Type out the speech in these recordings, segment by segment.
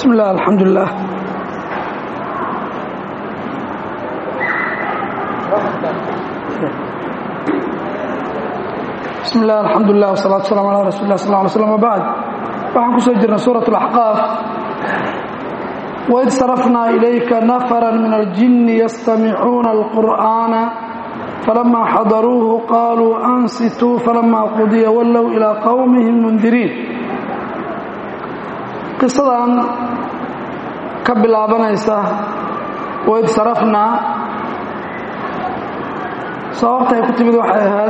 بسم الله الحمد لله بسم الله الحمد لله والصلاة والسلام على رسول الله صلى الله عليه وسلم وبعد waxaan ku soo jirnay suuraة الأحقاaf وإذ صرفنا إليك نفرا من الجن يستمعون القرآن فلما حضروه قالوا أنصتوا فلما قضي ولوا إلى قومهم منذرين qisadan ka bilaabanaysa waid sarafnaa sababtay ku timid waxay ahayd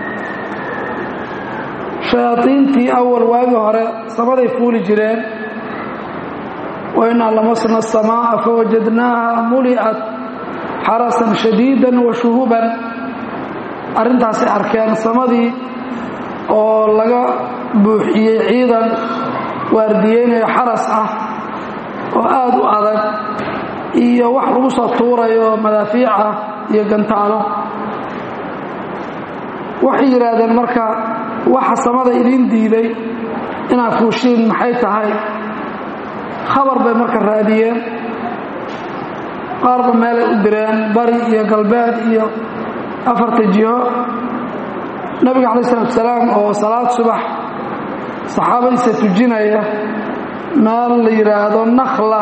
shayaadiintii awal waagi hore samaday fuuli jireen wa innaa lamasna asamaa'a fawajadnaaha muli'at xarasan shadiidan wa shuhuban arrintaasay arkeen samadii oo laga buuxiyey ciidan waardiyeynayo xaras ah oo aada u adag iyo wax lagu soo tuurayo madaafiic ah iyo gantaalo waxay yidhaahdeen marka waxa samada idiin diiday inaad fuushiin maxay tahay khabar bay marka raadiyeen qaarba meelay u direen bari iyo galbeed iyo afarta jiho nabiga calayi isalaatu salaam oo salaad subax saxaabadiisa tujinaya meel la yidhaahdo nakhla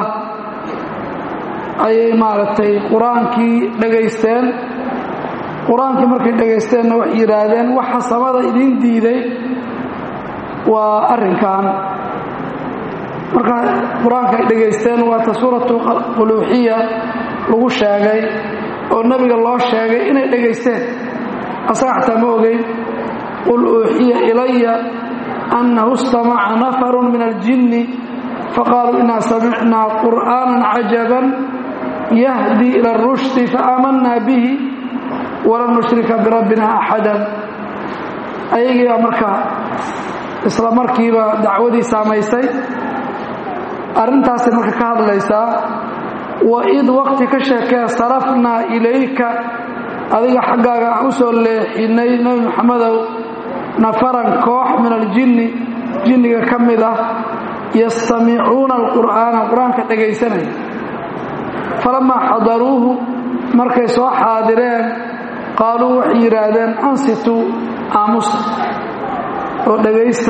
ayay maaragtay qur-aankii dhagaysteen qur-aankii markay dhagaysteenna waxay yidhaahdeen waxa samada idiin diiday waa arrinkan marka qur-aanka ay dhagaysteen waata suuratu quluuxiya lagu sheegay oo nebiga loo sheegay inay dhagaysteen asaga xataa ma ogeyn qul uuxiya ilaya أنه استمع نفر من الجن فقالوا إنا سمعنا قرآنا عجبا يهدي إلى الرشد فآمنا به ولن نشرك بربنا أحدا أيجي أمريكا isla markiiba dacwadii saamaysay arrintaasay marka ka hadlaysaa waid waqti ka sheekee sarafnaa ilayka adiga xaggaaga aan u soo leexinay nebi maxamedow nafaran koox min aljinni jinniga ka mid ah yastamicuuna alqur'aana qur-aanka dhegaysanaya falamaa xadaruuhu markay soo xaadireen qaaluu waxay yidhaahdeen ansituu aamusa oo dhegaysta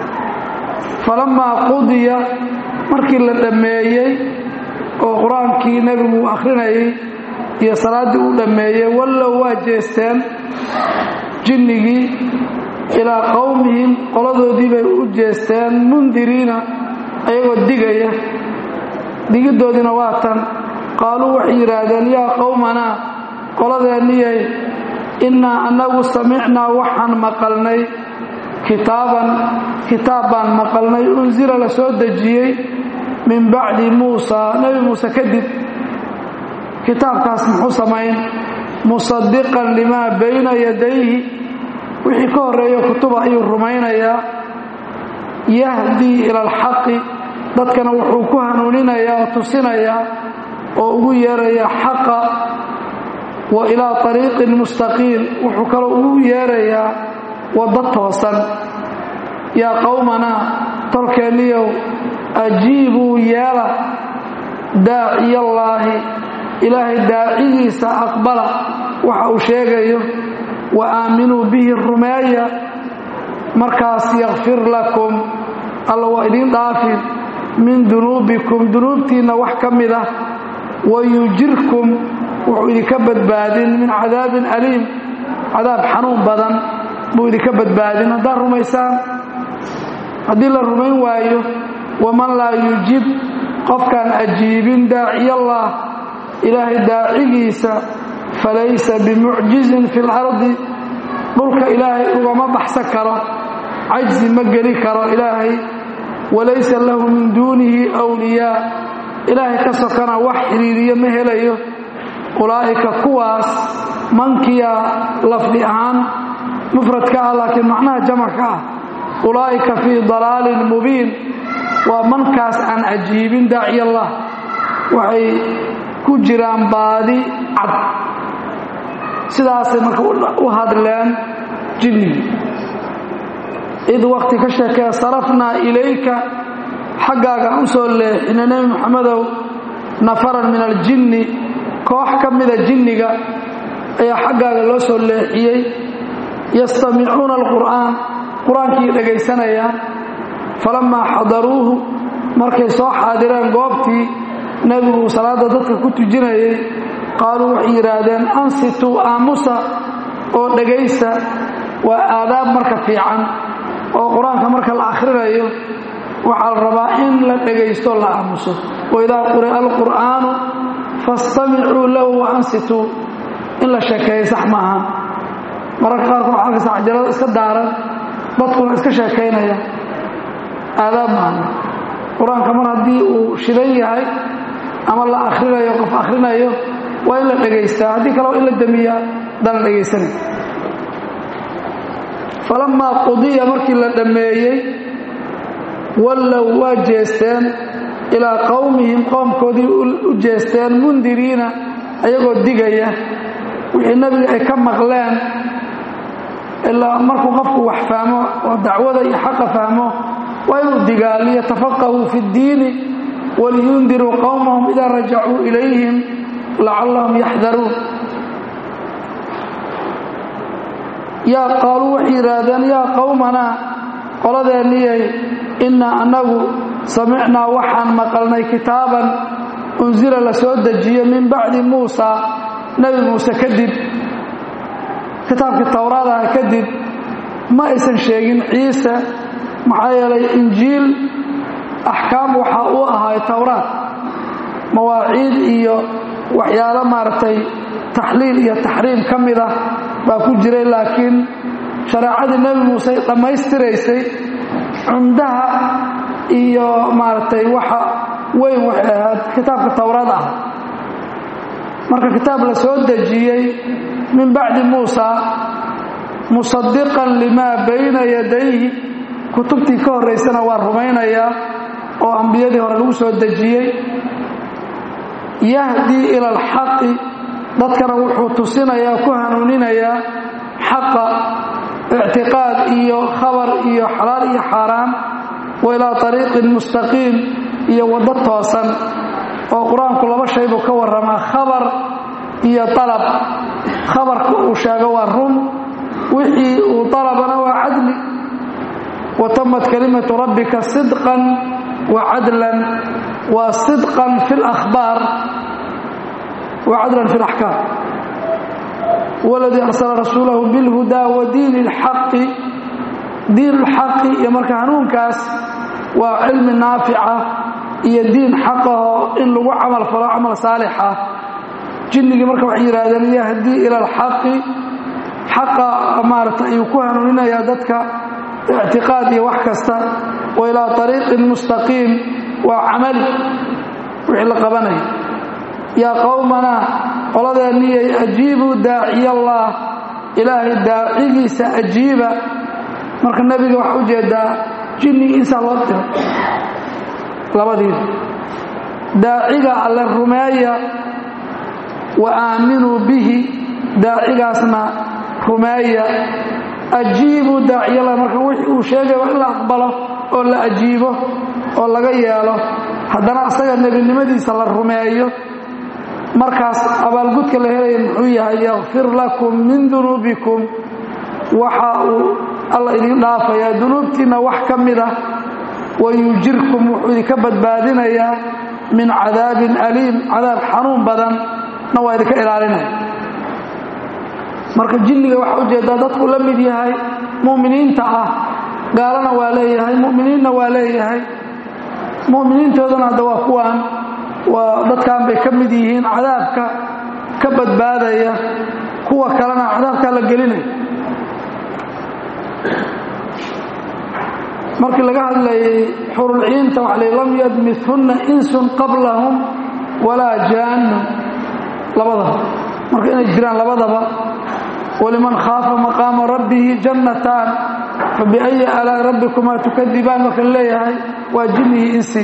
falamaa qudiya markii la dhammeeyey oo qur-aankii nebigu uu akhrinayay iyo salaaddii uu dhammeeyey wallow waa jeesteen jinnigii ilaa qowmihim qoladoodii bay u jeesteen mundiriina ayagoo digaya digiddoodiina waa tan qaaluu waxay yidhaahdeen yaa qowmanaa qoladeenniyay innaa annagu samicnaa waxaan maqalnay kitaaban kitaab baan maqalnay unsila la soo dejiyey min bacdi muusaa nebi muuse kadib kitaabkaas muxuu samayn musadiqan limaa bayna yadayhi wixii ka horreeyo kutuba ayuu rumaynayaa yahdii ila alxaqi dadkana wuxuu ku hanuuninayaa oo tusinayaa oo ugu yeerayaa xaqa wa ilaa ariiqin mustaqiim wuxuu kaloo ugu yeerayaa waddo toosan yaa qowmanaa tolkeenniyow ajiibuu yeela daaciyallaahi ilaahay daacigiisa aqbala waxa uu sheegayo wa aaminuu bihi rumeeya markaas yakfir lakum alla waa idiin dhaafin min dunuubikum dunuubtiinna wax ka mid ah wayujirkum wuxuu idinka badbaadin min cadaabin aliim cadaab xanuun badan buu idinka badbaadin haddaad rumaysaan haddii la rumayn waayo waman laa yujib qofkaan ajiibin daaciyallah ilaahay daacigiisa falaysa bimucjizin fi lardi dhulka ilaahay ugama baxsan karo cajzi ma geli karo ilaahay walaysa lahu min duunihi wliyaa ilaahay ka sokana wax xidhiiriyo ma helayo ulaa'ika kuwaas mankiyaa lafdi ahaan mufradka ah laakiin macnaha jamacka ah ulaa'ika fii dalaalin mubiin waa mankaas aan cajiibin daaciyallah waxay ku jiraan baadi cad sidaasay marka u hadleen jinnigi id wakti ka sheekee sarafnaa ilayka xaggaaga aan u soo leexinay nebi moxamedow nafaran min aljinni koox ka mida jinniga ayaa xaggaaga loo soo leexiyey yastamicuuna alqur'aan qur-aankii dhegaysanayaan falammaa xadaruuhu markay soo xaadireen goobtii nebigu salaadda dadka ku tujinayay qaaluu waxay yidhaahdeen ansituu aamusa oo dhegaysa waa aadaab marka fiican oo qur-aanka marka la akhrinayo waxaa la rabaa in la dhegaysto la aamuso waidaa quri'a alqur'aanu fastamicuu lahu wa ansituu in la sheekeeyo sax maaha mararka qaarkood waxaa arkaysa cajalada iska daaran dadkuna iska sheekaynaya aadaab maaha qur-aanka mar haddii uu shidan yahay ama la akhrinayo qof akhrinayo waa in la dhegaystaa haddii kale waa in la damiyaa haddaan la dhegaysanay falammaa qudiya markii la dhammeeyey wallow waa jeesteen ilaa qowmihim qoomkoodii u jeesteen mundiriina ayagoo digaya wixii nebiga ay ka maqleen ilaa markuu qofku wax fahmo oo dacwada iyo xaqa fahmo waa inuu digaa liyatafaqahuu fi اddiini waliyundiruu qowmahum idaa rajacuu ilayhim lacallahum yaxdaruun yaa qaaluu waxay yidhaahdeen yaa qowmanaa qoladeenniyay innaa annagu samicnaa waxaan maqalnay kitaaban unsila la soo dejiyo min bacdi muusaa nebi muuse kadib kitaabkii towraadaha kadib ma aysan sheegin ciise maxaa yeelay injiil axkaam waxaa u ahay towraad mawaaciid iyo waxyaalo maaragtay taxliil iyo taxriim ka mid ah baa ku jiray laakiin shareecadii nebi muuse dhammaystiraysay cumdaha iyo maaragtay waxa weyn waxay ahayd kitaabka towraad ah marka kitaab la soo dejiyey min bacdi muusa musadiqan limaa bayna yadayhi kutubtii ka horraysana waa rumaynayaa oo ambiyadii hore lagu soo dejiyey yahdii ila alxaqi dadkana wuxuu tusinayaa ku hanuuninayaa xaqa ictiqaad iyo khabar iyo xalaal iyo xaaraan wa ilaa ariiqin mustaqiim iyo waddo toosan oo qur-aanku laba shay buu ka warramaa khabar iyo alab khabarka uu sheego waa run wixii uu alabana waa cadli wa tamat kalimatu rabbika sidqan wa cadlan waa sidqan fi اlakhbaar wa cadlan fi اlaxkaam waladii arsala rasuulahu bilhudaa wa diini اlxaqi diin اlxaqi iyo marka hanuunkaas waa cilmi naafica iyo diin xaqaho in lagu camal falo camal saalixa jinnigii marka waxay yidhahdeen yahdii ila alxaqi xaqa maarata ayuu ku hanuuninayaa dadka ictiqaad iyo wax kasta wa ilaa ariiqin mustaqiim waa camali wixii la qabanaya yaa qowmanaa qoladeenniyay ajiibuu daaciy allah ilaahay daacigiisa ajiiba marka nebiga waxaa ujeedaa jinnigi insaa loo diro labadiiba daaciga alle rumeeya wa aaminuu bihi daacigaasna rumeeya ajiibuu daaciyalla marka wixii uu sheegay waa in la aqbalo oo la ajiibo oo laga yeelo haddana asaga nebinimadiisa la rumeeyo markaas abaalgudka la helaya muxuu yahay yakfir lakum min dunuubikum waxa uu alla idin dhaafayaa dunuubtiinna wax ka mid ah wayujirkum wuxuu idinka badbaadinayaa min cadaabin aliim cadaab xanuun badan na waa idinka ilaalinaya marka jinniga waxaa ujeedaa dadku la mid yahay mu'miniinta ah gaalana waa leeyahay mu'miniinna waa leeyahay mu'miniintoodana hadda waa kuwaan waa dadkan bay ka mid yihiin cadaabka ka badbaadaya kuwa kalena cadaabkaa la gelinaya markii laga hadlayay xurulciinta waxa la lam yadmithunna insun qablahum walaa jaanun labadaba marka inay jiraan labadaba waliman khaafa maqaama rabbihi jannataan fabiأyi alaa rabbikumaa tukadibaan marka leeyahay waa jinnihi insi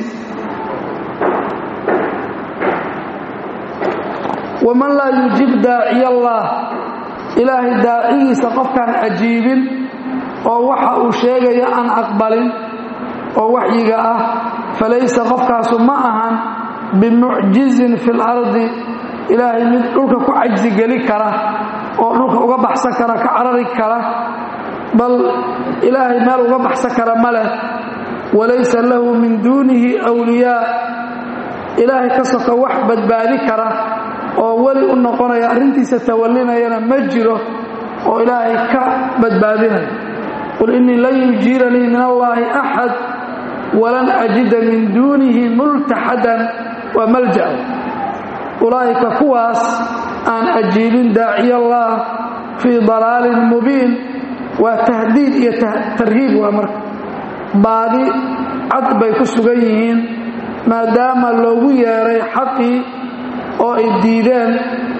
waman laa yujib daaciy allah ilaahay daacigiisa qofkaan ajiibin oo waxa uu sheegaya aan aqbalin oo waxyiga ah falaysa qofkaasu ma ahan bimucjizin fi lardi ilaahay mid dhulka ku cajsi geli kara oo dhulka uga baxsan kara ka carari kara bal ilaahay meel uga baxsan kara ma leh walaysa lahu min duunihi wliyaa ilaahay ka soka wax badbaadi kara oo weli u noqonaya arrintiisa tawallinayana ma jiro oo ilaahay ka badbaadinaya qul innii lan yujiiranii min allaahi axad walan ajida min duunihi multaxadan waa malja'a ulaa'ika kuwaas aan ajiibin daaciyallaah fii dalaalin mubiin waa tahdiid iyo tarhiib waa marka baadi cad bay ku sugan yihiin maadaama loogu yeeray xaqii oo ay diideen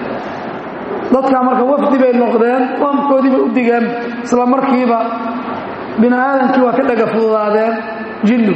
dadkaa marka wafdi bay noqdeen qoomkoodii bay u digeen isla markiiba bini aadamkii waa ka dhaga fududaadeen jinnu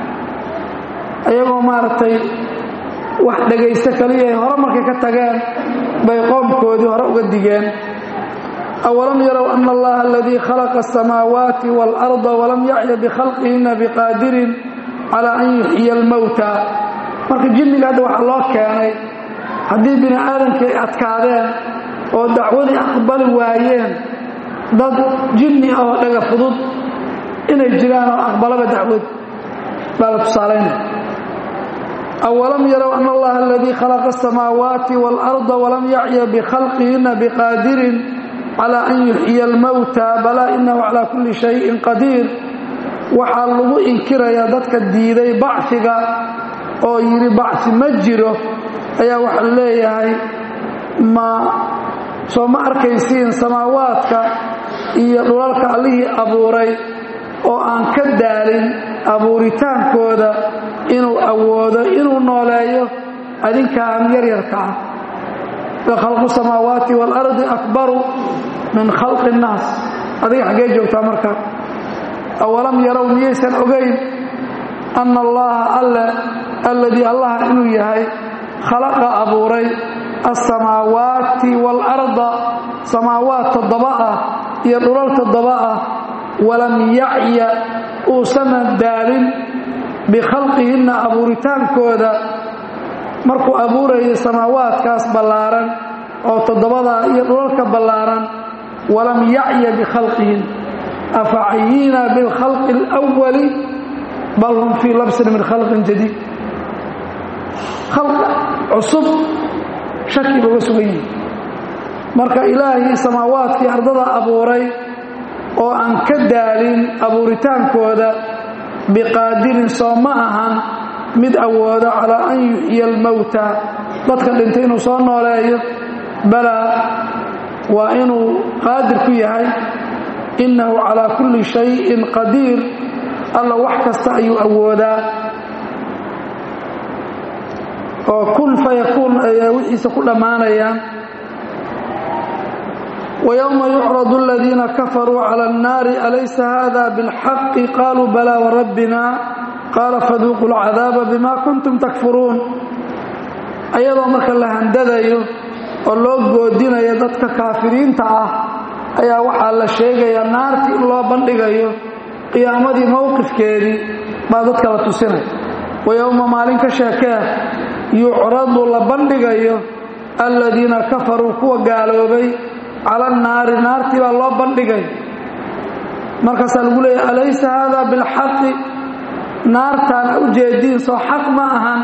iyagoo maaragtay wax dhegaysto kaliya ay hore markay ka tageen bay qoomkoodii hore uga digeen awalam yarow ana allaha aladii khalaqa asamaawaati waalarda walam yacya bikhalqihina biqaadirin calaa an yuxyiya almowta marka jinniga hadda waxaa loo keenay haddii bini aadamkii ay adkaadeen oo dacwadii aqbali waayeen dad jinni ah oo dhaga fudud inay jiraan oo aqbalaba dacwad baa la tusaalaynaya awalam yarow ana allaha aladii khalaqa asamaawaati waalarda walam yacya bikhalqihina biqaadirin calaa an yuxyiya almowta balaa inahu calaa kulli shayin qadiir waxaa lagu inkirayaa dadka diiday bacfiga oo yidhi bacfi ma jiro ayaa waxaa leeyahay ma soo ma arkaysiin samaawaadka iyo dhulalka allihii abuuray oo aan ka daalin abuuritaankooda inuu awoodo inuu nooleeyo adinkaan yaryarka ah lakhalqu samaawaati waalardi akbaru min khalqi innaas adiga xaggee joogtaa marka awalam yarow miyaysan ogayn anna allaha alle alladii allaha inuu yahay khalaqa abuuray alsamaawaati waalarda samaawaat toddoba ah iyo dhulal toddoba ah walam yacya uusana daalin bikhalqihinna abuuritaankooda markuu abuurayay samaawaadkaas ballaaran oo toddobadaa iyo dhulalka ballaaran walam yacya bikhalqihin afacayiina bilkhalqi alwali bal hum fii labsin min khalqin jadiid khalq cusub shaki ba uga sugan yihi marka ilaahii samaawaadkii ardada abuuray oo aan ka daalin abuuritaankooda biqaadirin soo ma ahan mid awooda calaa an yuxyiya almowta dadka dhintay inuu soo nooleeyo balaa waa inuu qaadir ku yahay innahu calaa kulli shayin qadiir alla wax kasta ayuu awoodaa oo kun fayakuun ayaa wixiisa ku dhammaanayaan ويومa يucرض الذيina kafarوu عlى الناar أlaysa hذa bالxaq qaluu balى وrabbina qaala faduuquu الcadاaba bima kuntum takfuruun ayadoo marka la handadayo oo loo goodinayo dadka kaafiriinta ah ayaa waxaa la sheegayaa naartii in loo bandhigayo qiyaamadii mowqifkeedii baa dadka la tusinaya وayowma maalin ka sheekee yucradu la bandhigayo aladiina kafaruu kuwa gaaloobay cala annaari naartii baa loo bandhigay markaasaa lagu leeyahy alaysa haada bilxaqi naartaan a u jeediin soo xaq ma ahan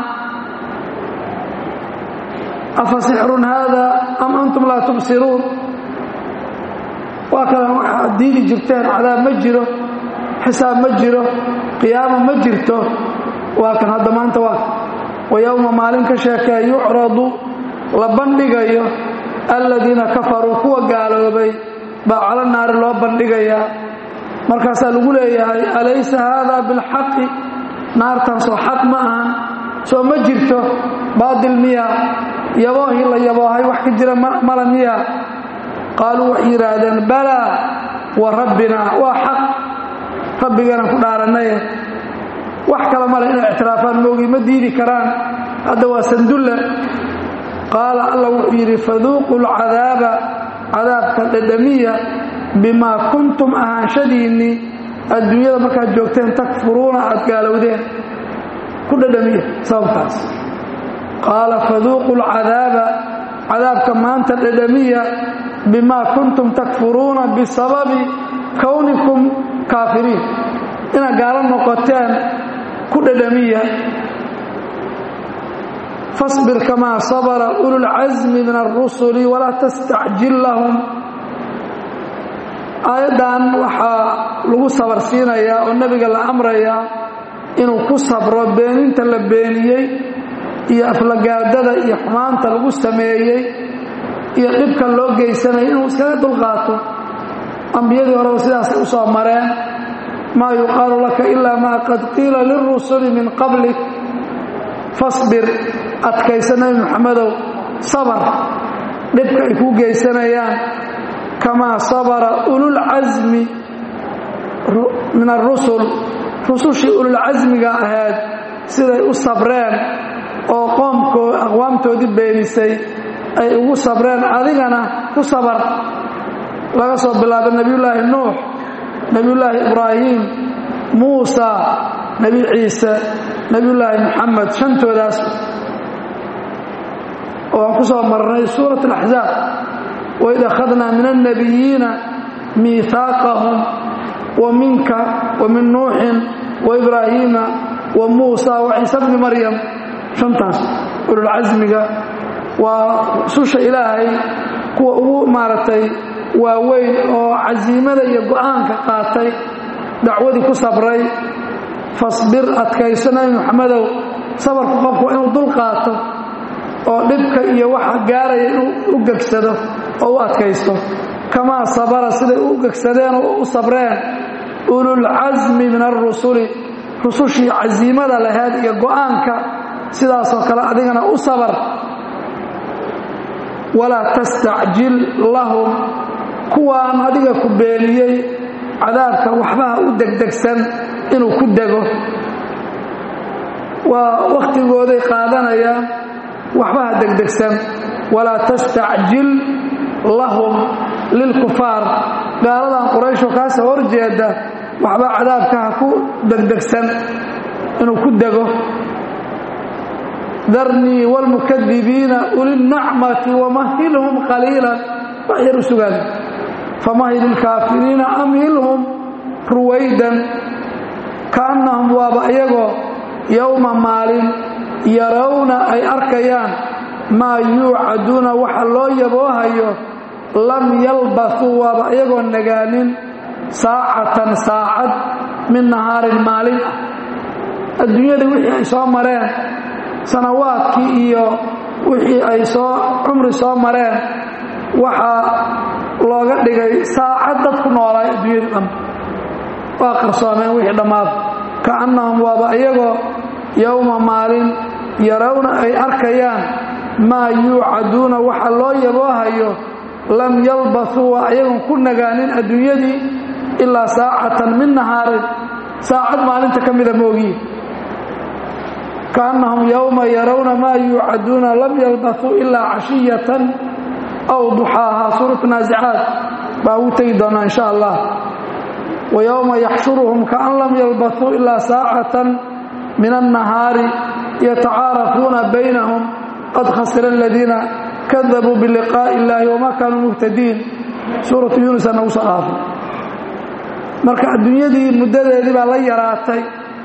afa sixrun haada am antum laa tubsiruun waa kale waxaad diidi jirteen cadaab ma jiro xisaab ma jiro qiyaama ma jirto waa kan hadda maanta waa wa yowma maalin ka sheekee yucradu la bandhigayo aladiina kafaruu kuwa gaaloobay baa cala naari loo bandhigayaa markaasaa lagu leeyahay alaysa haada bilxaqi naartan soo xaq ma ahan soo ma jirto baadil miya yaboohii la yaboohay wax ka jira mala miya qaaluu waxay yidhaahdeen balaa wa rabbinaa waa xaq rabbiganan ku dhaaranaye wax kale male inay ictiraafaan moogi ma diidi karaan hadda waa sandulle qaala alla wuxuu yidhi faduuquu lcadaaba cadaabka dhadhamiya bimaa kuntum ahaanshadiinnii adduunyada markaad joogteen takfuruuna aad gaalowdeen ku dhadhamiya sababtaas qaala faduuqu lcadaaba cadaabka maanta dhadhamiya bimaa kuntum takfuruuna bisababi kownikum kaafiriin inaad gaalo noqoteen ku dhadhamiya fasbir kamaa sabara ululcasmi min alrusuli walaa tastacjil lahum aayaddan waxaa lagu sabar siinayaa oo nebiga la amrayaa inuu ku sabro beeninta la beeniyey iyo aflagaadada iyo xumaanta lagu sameeyey iyo dhibka loo geysanaya inuu iskaga dulqaato ambiyadii horeba sidaasay u soo mareen maa yuqaalu laka ilaa maa qad qiila lilrusuli min qablik fasbir adkaysa nebi muxamedow sabar dhibka ay kuu geysanayaan kamaa sabara ululcasmi min arusul rusushii ululcasmiga ahayd siday u sabreen oo qoomkoo aqwaamtoodii beenisay ay ugu sabreen adigana ku sabar laga soo bilaabo nebiyullaahi nuux nebiyullaahi ibraahim muusa nebi ciise nebiyullaahi moxamed shantoodaas oo aan ku soo marnay suurat alaxzaab waid akhadnaa min alnabiyiina miihaaqahum wa minka wa min nuuxin wa ibraahiima wa muusa wa ciise bni maryam shantaas ululcasmiga waa susha ilaahay kuwa ugu maaragtay waaweyn oo casiimada iyo go'aanka qaatay dacwadii ku sabray fasbir adkayso nabi moxamedow sabarku qofku inuu dul qaato oo dhibka iyo waxa gaaraya inuu u gegsado oo u adkaysto kamaa sabara siday u gegsadeen oo u sabreen ululcasmi min alrusuli rusushii casiimada lahayd iyo go'aanka sidaasoo kale adigana u sabar walaa tastacjil lahum kuwaan adiga ku beeniyey cadaabka waxbaha u degdegsan inuu ku dego waa wakhtigooday qaadanayaan waxbaha degdegsan walaa tastacjil lahum lilkufaar gaaladan qurayshoo kaasoo horjeeda waxba cadaabka ha ku degdegsan inuu ku dego darnii wاlmukadibiina ulinacmati wamahilhum qaliila wax yar u sugaan famahil ilkaafiriina amhilhum ruwaydan kaannahum waaba iyagoo yowma maalin yarawna ay arkayaan maa yuucaduuna waxa loo yaboohayo lam yalbasuu waaba iyagoo nagaanin saacatan saacad min nahaarin maalin ah adduunyada wixii ay soo mareen sanawaadkii iyo wixii ay soo cumri soo mareen waxaa looga dhigay saacad dad ku noolaay adduunyada dhan waa qarsoomeen wixii dhammaada kaannahum waaba iyagoo yowma maalin yarawna ay arkayaan maa yuucaduuna waxa loo yaboohayo lam yalbasuu waa ayagon ku nagaanin adduunyadii ilaa saacatan min nahaarin saacad maalinta ka mida moogiye kaannahum yowma yarawna maa yuucaduuna lam yalbasuu ilaa cashiyatan aw duxaaha suuratu naasicaad baa ugu tegi doonaa insha allah wa yowma yaxshuruhum kaan lam yalbasuu ilaa saacatan min annahaari yatacaarafuuna baynahum qad khasira aladiina kadabuu biliqaa'i illaahi wamaa kaanuu muhtadiin suuratu yunusa nagu soo dhaafay marka adduunyadii muddadeedii baa la yaraatay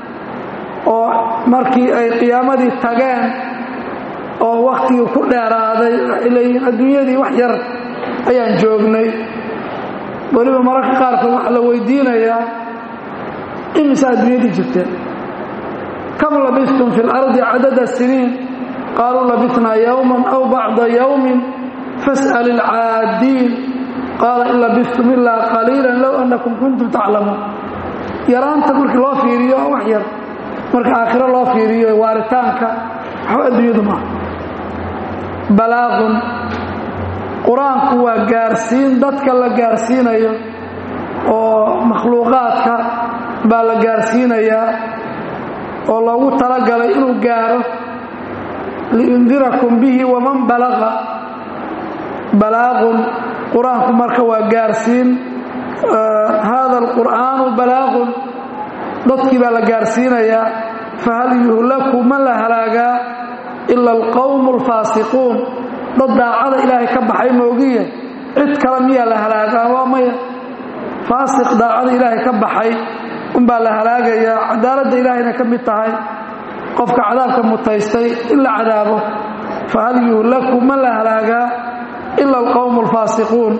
oo markii ay qiyaamadii tageen oo wakhtigii ku dheeraaday waxay leeyihiin adduunyadii wax yar ayaan joognay weliba mararka qaarkood waxaa la weydiinayaa imisa adduunyadii jirteen kam labistum fi اlardi cadada siniin qaaluu labisnaa yowma aw bacda yowmin fas'al ilcaadiin qaala in labistum ilaa qaliila low annakum kuntum taclamuun yaraanta markii loo fiiriyo wax yar marka aakhiro loo fiiriyo waaritaanka waxba adduunyadu maaha balaaqun qur-aanku waa gaarsiin dadka la gaarsiinayo oo makhluuqaadka baa la gaarsiinayaa oo loogu talagalay inuu gaaro liindirakum bihi waman balaqa balaaqun qur-aanku marka waa gaarsiin hada alqur'aanu balaagun dadkii baa la gaarsiinayaa fahal yuhlaku ma la halaagaa ila alqowmu alfaasiquun dad daacada ilaahay ka baxay moogiye cid kale miyaa la halaagaa waa maya faasiq daacada ilaahay ka baxay unbaa la halaagayaa cadaaladda ilaahayna ka mid tahay qofka cadaabka mutaystay in la cadaabo fahal yuhlaku ma la halaagaa ila alqowmu alfaasiquun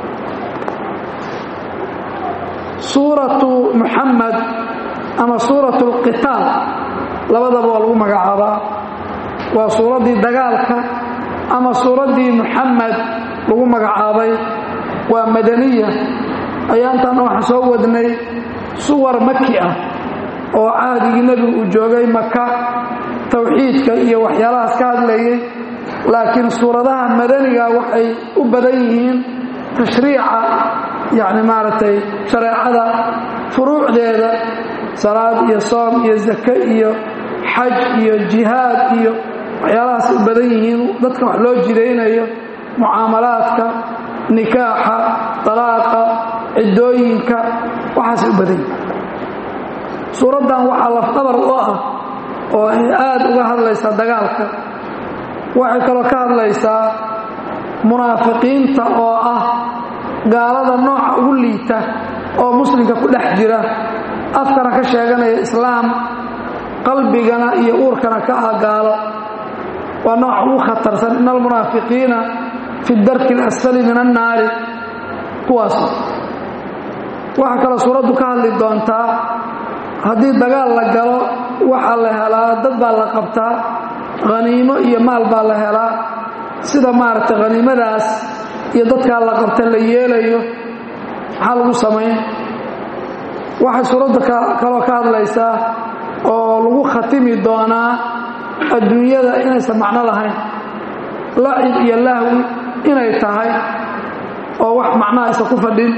suuratu muxamed ama suuratu alqitaal labadaba waa lagu magacaabaa waa suuraddii dagaalka ama suuraddii muxamed lagu magacaabay waa madaniya ayaantaana waxaan soo wadnay suwar maki ah oo cahdigii nebigu uu joogay maka towxiidka iyo waxyaalahaas ka hadlayay laakiin suuradaha madaniga waxay u badan yihiin tashriica yacni maaragtay shareecada furuucdeeda salaad iyo soom iyo zake iyo xaj iyo jihaad iyo waxyaalahaas u badan yihiin dadka wax loo jidaynayo mucaamalaadka nikaaxa dalaaqa ciddooyinka waxaasay u badan yihiin suuraddan waxaa lafdabar u ah oo ay aad uga hadlaysaa dagaalka waxay kaloo ka hadlaysaa munaafiqiinta oo ah gaalada nooca ugu liita oo muslimka ku dhex jira afkana ka sheeganaya islaam qalbigana iyo uurkana ka ah gaalo waa nooca ugu khatarsan in almunaafiqiina fi darki اlasfali min annaari kuwaas waxaa kaloo suuraddu ka hadli doontaa haddii dagaal la galo waxaa la helaa dad baa la qabtaa khaniimo iyo maal baa la helaa sida maaragtay khaniimadaas iyo dadkaa la qabta la yeelayo maxaa lagu samayn waxay suuradda kaloo ka hadlaysaa oo lagu khatimi doonaa adduunyada inaysan macno lahayn lacib iyo lahwi inay tahay oo wax macnaha aysan ku fadhin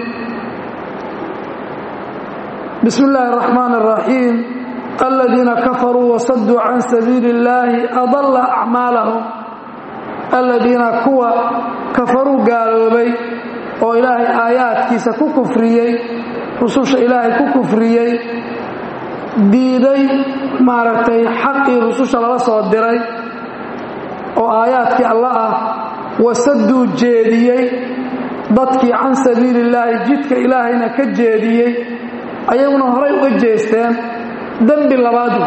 bismi illaahi araxmaan araxiim aladiina kafaruu wasaduu can sabiili illaahi adalla acmaalahum aladiina kuwa kafaruu gaaloobay oo ilaahay aayaadkiisa ku kufriyey rususha ilaahay ku kufriyey diiday maaragtay xaqii rususha lala soo diray oo aayaadkii alla ah wasaduu jeediyey dadkii can sabiili illaahi jidka ilaahayna ka jeediyey ayaguna horay uga jeesteen dembi labaadu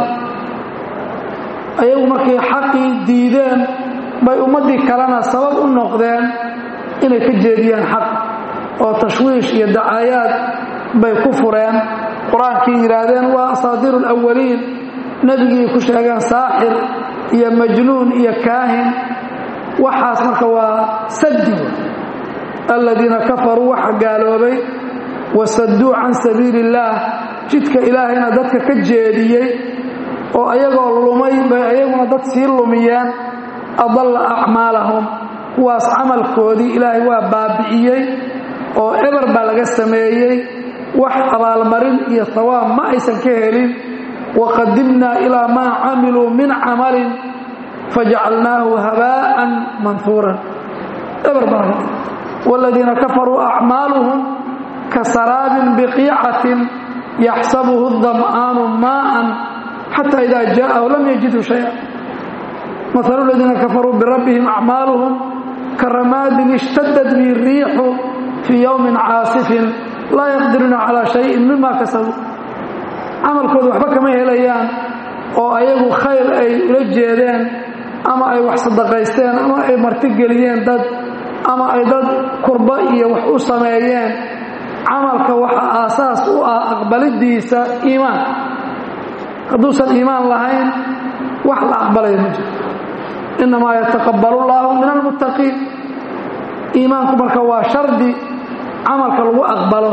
ayagu markay xaqii diideen bay ummaddii kalena sabab u noqdeen inay ka jeediyeen xaq oo tashwiish iyo dacaayaad bay ku fureen qur-aankii yidhaahdeen waa asaadiiru alawaliin nebigii ku sheegeen saaxir iyo majnuun iyo kaahin waxaas marka waa saddiga aladiina kafaruu waxa gaaloobay wasaduu can sabiili illaah jidka ilaahayna dadka ka jeediyey oo ayagoo lumay bay ayaguna dad sii lumiyeen adalla acmaalahum kuwaas camalkoodii ilaahay waa baabi'iyey oo eber baa laga sameeyey wax abaalmarin iyo hawaab ma aysan ka helin waqadimnaa ilaa maa camiluu min camalin fajacalnaahu habaa'an manhuuran eber baa laga waaladiina kafaruu acmaaluhum kasaraabin biqiicatin yaxsabuhu dam'aanu maa'an xata ida jaءahu lam yajidhu shaya mahalu ladiina kafaruu birabbihim acmaaluhum karamaadin ishtadad bihi الriixu fii yowmin caasifin laa yaqdiruuna calaa shayin mima kasabuu camalkooda waxba kama helayaan oo ayagu khayr ay ula jeedeen ama ay wax sadaqaysteen ama ay martigeliyeen dad ama ay dad kurba iyo wax u sameeyeen camalka waxa aasaas u ah aqbalidiisa iimaan hadduusan iimaan lahayn wax la aqbalaya ma jiro innamaa yataqabbalu llaahu min almuttaqiin iimaanku marka waa shardi camalka lagu aqbalo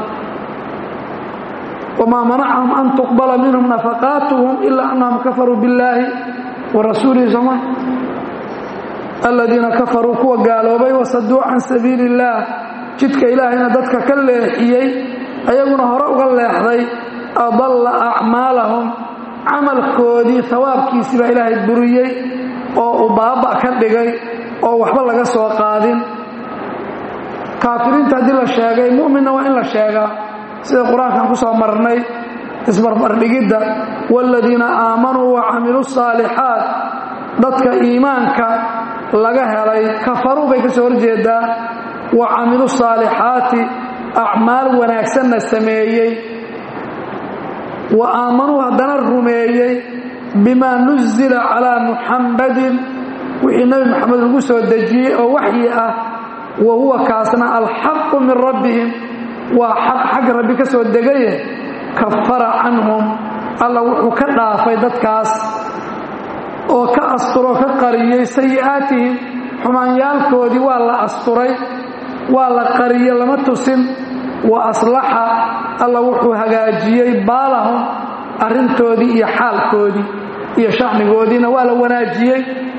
wamaa manacahum an tuqbala minhum nafaqaatuhum ilaa annahum kafaruu billaahi wa rasuulihi soma aladiina kafaruu kuwa gaaloobay wasaduu can sabiili illaah jidka ilaahayna dadka ka leexiyey ayaguna hore uga leexday adalla acmaalahum camalkoodii hawaabkiisii baa ilaahay buriyey oo uu baaba ka dhigay oo waxba laga soo qaadin kaafiriinta haddii la sheegay mu'minna waa in la sheegaa sida qur-aankan ku soo marnay isbarbardhigidda waaladiina aamanuu wa camiluu saalixaat dadka iimaanka laga helay kafaruu bay ka soo horjeedaa wa camilu saalixaati acmaal wanaagsanna sameeyey wa aamanuu haddana rumeeyey bimaa nuzila calaa muxammadin wixii nebi moxamed lagu soo dejiyey oo waxyi ah wa huwa kaasna alxaqu min rabbihim waa xaq xagga rabbi ka soo degaye kafara canhum alla wuxuu ka dhaafay dadkaas oo ka asturoo ka qariyey sayi'aatihim xumaanyaalkoodii waa la asturay waa la qariye lama tusin wa aslaxa alla wuxuu hagaajiyey baalahum arrintoodii iyo xaalkoodii iyo shacnigoodiina waa la wanaajiyey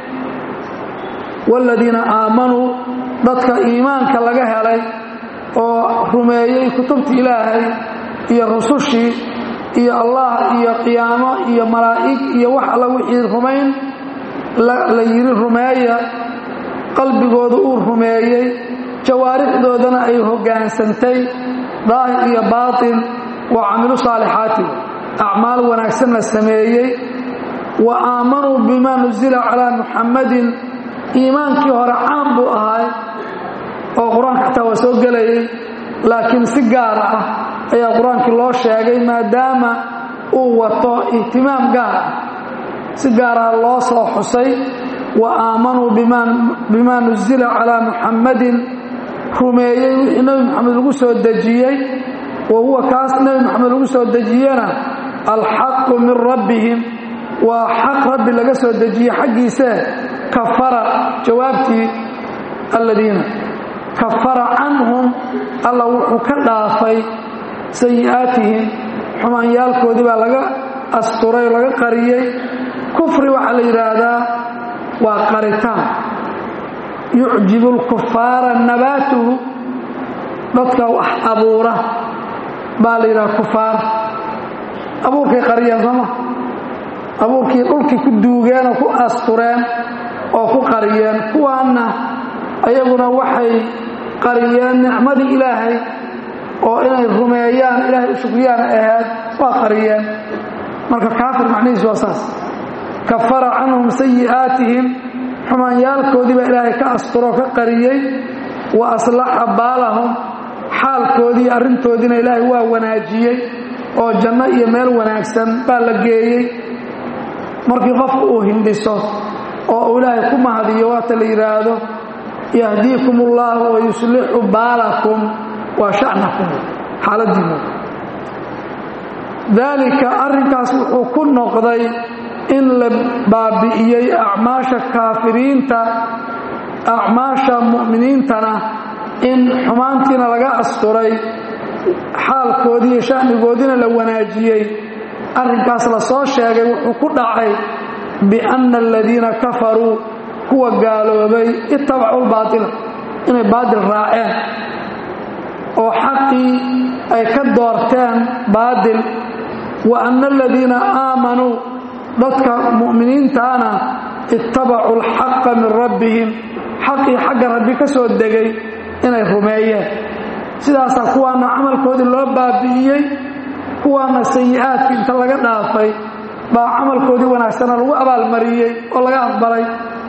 waaladiina aamanuu dadka iimaanka laga helay oo rumeeyey kutubta ilaahay iyo rusushii iyo allah iyo qiyaamo iyo malaa'ig iyo wax alla wixii rumayn la yidhi rumeeya qalbigooda uu rumeeyey jawaarixdoodana ay hoggaansantay daahir iyo baatin wa camilu saalixaati acmaal wanaagsanna sameeyey wa aamanuu bimaa nusila calaa muxammadin iimaankii hore caan buu ahay oo qur-aanka xataa waa soo gelayay laakiin si gaar ah ayaa qur-aankii loo sheegay maadaama uu wato ihtimaam gaar ah si gaar ah loo soo xusay wa aamanuu bimaa nusila calaa muxammadin rumeeyey wixii nebi moxamed lagu soo dejiyey wa huwa kaas nebi moxamed lagu soo dejiyena alxaqu min rabbihim waa xaq rabbi laga soo dejiyey xaggiisee kafara jawaabtii alladiina kafara canhum alla wuxuu ka dhaafay sayi'aatihim xumaanyaalkoodii baa laga asturay oo laga qariyey kufri waxaa la yidhaahdaa waa qaritaan yucjibu lkufaara nabaatuhu dadka wax abuura baa la yidhaha kufaar abuurkay qariyeen sooma abuurkii dhulkii ku duugeen oo ku astureen oo ku qariyeen kuwaanna ayaguna waxay qariyeen nicmadii ilaahay oo inay rumeeyaan ilaahay u shukriyaan ahayd waa qariyeen marka kaafir macnihiisu waa saas kafara canhum sayi'aatihim xumaanyaalkoodii baa ilaahay ka asturoo ka qariyey wa aslaxa baalahum xaalkoodii arrintoodiina ilaahay waa wanaajiyey oo janno iyo meel wanaagsan baa la geeyey markii qofku uu hindhiso oo uu ilaahay ku mahadiyo waata la yidhaahdo yahdiikum ullahu wa yuslixu baalakum waa shacnakum xaaladiinu daalika arrinkaas wuxuu ku noqday in la baabi'iyey acmaasha kaafiriinta acmaasha mu'miniintana in xumaantiina laga asturay xaalkoodii iyo sha'nigoodiina la wanaajiyey arrinkaas la soo sheegay wuxuu ku dhacay bianna aladiina kafaruu kuwa gaaloobay ittabacu lbaatila inay baatil raaceen oo xaqii ay ka doorteen baatil wa anna aladiina aamanuu dadka mu'miniintaana ittabacuu alxaqa min rabbihim xaqii xagga rabbi ka soo degay inay rumeeyeen sidaasaa kuwaana camalkoodii loo baabi'iyey kuwaana sayi'aadkii inta laga dhaafay baa camalkoodii wanaagsana lagu abaalmariyey oo laga aqbalay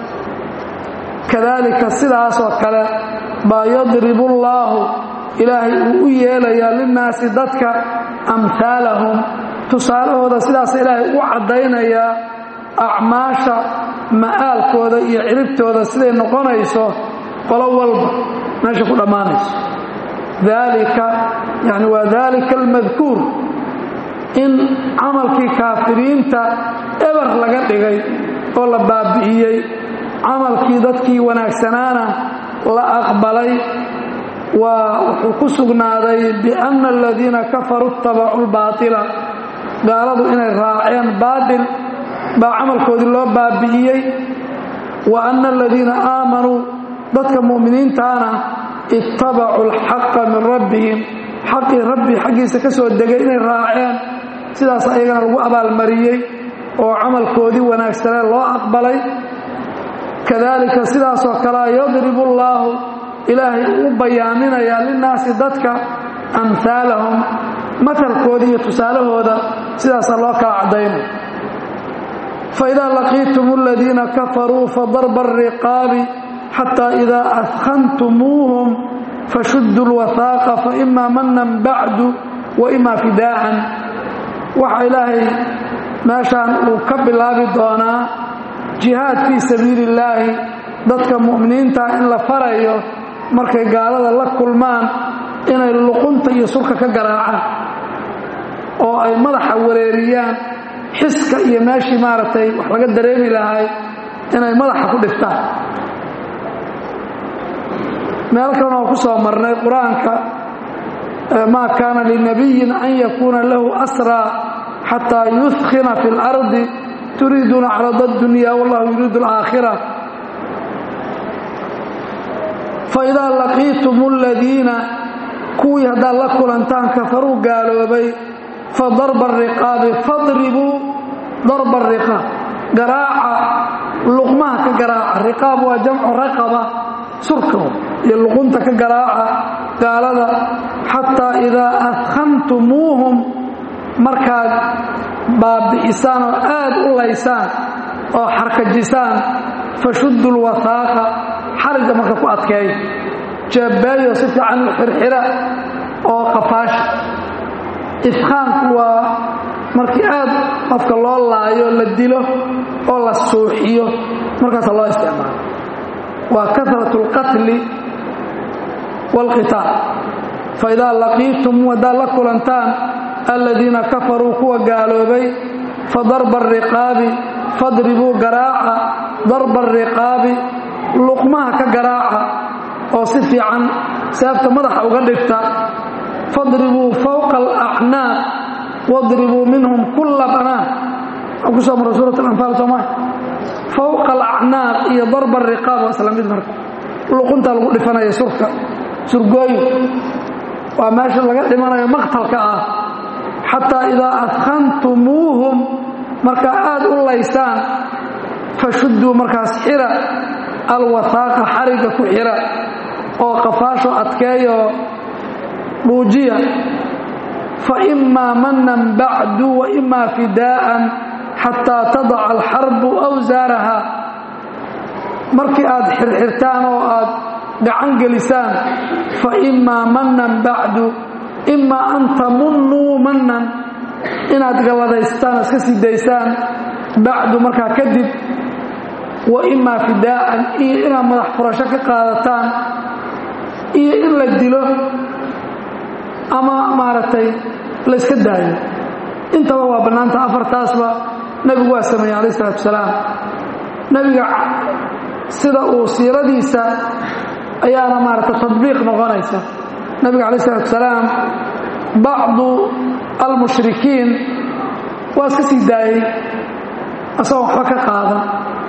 kadaalika sidaasoo kale baa yadribu allaahu ilaahay uu u yeelayaa linnaasi dadka amhaalahum tusaalahooda sidaasa ilaahay u caddaynayaa acmaasha ma'aalkooda iyo ciribtooda siday noqonayso qolo walba meesha ku dhammaanayso daalika yani waa daalika almadkuur in camalkii kaafiriinta eber laga dhigay oo la baabi'iyey camalkii dadkii wanaagsanaana la aqbalay waa wuxuu ku sugnaaday bianna aladiina kafaruu ittabacuu lbaatila gaaladu inay raaceen baatil baa camalkoodii loo baabi'iyey wa anna aladiina aamanuu dadka mu'miniintaana ittabacuu alxaqa min rabbihim xaqii rabbi xaggiisa ka soo degay inay raaceen sidaas ayagana lagu abaalmariyey oo camalkoodii wanaagsanee loo aqbalay kadaalika sidaasoo kalea yadribu allaahu ilaahay uu bayaaminayaa linnaasi dadka amhaalahum matalkooda iyo tusaalahooda sidaasaa loo kala caddaynay faidaa laqiitum aladiina kafaruu fadarba ariqaabi xataa idaa adkhantumuuhum fashuduu lwathaaqa faimaa manan bacdu wa imaa fidaa'an waxa ilaahay meeshaan uu ka bilaabi doonaa jihaad fii sabiili illaahi dadka mu'miniinta in la farayo markay gaalada la kulmaan inay luqunta iyo surka ka garaacaan oo ay madaxa wareeriyaan xiska iyo meeshii maaragtay wax laga dareemi lahay inay madaxa ku dhiftaan meel kalena oo ku soo marnay qur-aanka maa kaana linabiyin an yakuuna lahu asraa xataa yudkhina fi اlardi turiiduuna carada اdunya wallahu yuriidu alaakhira faidaa laqiitum aladiina kuwii haddaad la kulantaan kafaruu gaaloobay fadarba ariqaabi fadribuu darba ariqaab garaaca luqmaha ka garaaca riqaab waa jamcu raqaba surka iyo luqunta ka garaaca gaalada xataa idaa adkhantumuuhum markaad baabi'isaan oo aad u laysaan oo xarkajisaan fashuddu lwathaaqa xariga marka ku adkeeya jabaayo si fiican u xirxira oo qafaasha ifhaanku waa markii aad qofka loo laayo la dilo oo la suuxiyo markaasa loo isticmaalo waa karat اlqatli wاlqitaal faidaa laqiitum haddaad la kulantaan aladiina kafaruu kuwa gaaloobay fadarba ariqaabi fadribuu garaaca darba ariqaabi luqmaha ka garaaca oo si fiican seefta madaxa uga dhigta fadribuu fowqa alacnaaq wadribuu minhum kulla banaan waxaa ku soo mara suurat alanfaal sooma fowqa alacnaaq iyo darba ariqaab waa isla mid marka luquntaa lagu dhifanaya surka surgooyo waa meesha laga dhimanayo maqtalka ah xataa idaa adkhantumuuhum markaa aad u laysaan fashudduu markaas xira alwathaaqa xariga ku xira oo qafaasho adkeeyo dhuujiya fa imaa manan bacdu wa imaa fidaa'an xataa tadaca alxarbu awsaaraha markii aad xirxirtaan oo aad gacan gelisaan fa imaa manan bacdu imaa an tamunnuu manan inaad galladaystaan iska sii daysaan bacdu markaa kadib wa imaa fidaa'an iyo inaad madax furasho ka qaadataan iyo in la dilo ama maaragtay layska daayo intaba waa bannaanta afartaasba nebigu waa sameeyey calayh isalaatu wasalaam nebiga sida uu siiradiisa ayaana maaragtay tadbiiq noqonaysa nebiga calayh isalaatu wasalaam bacdu almushrikiin waa iska sii daayey asagoo waxba ka qaadan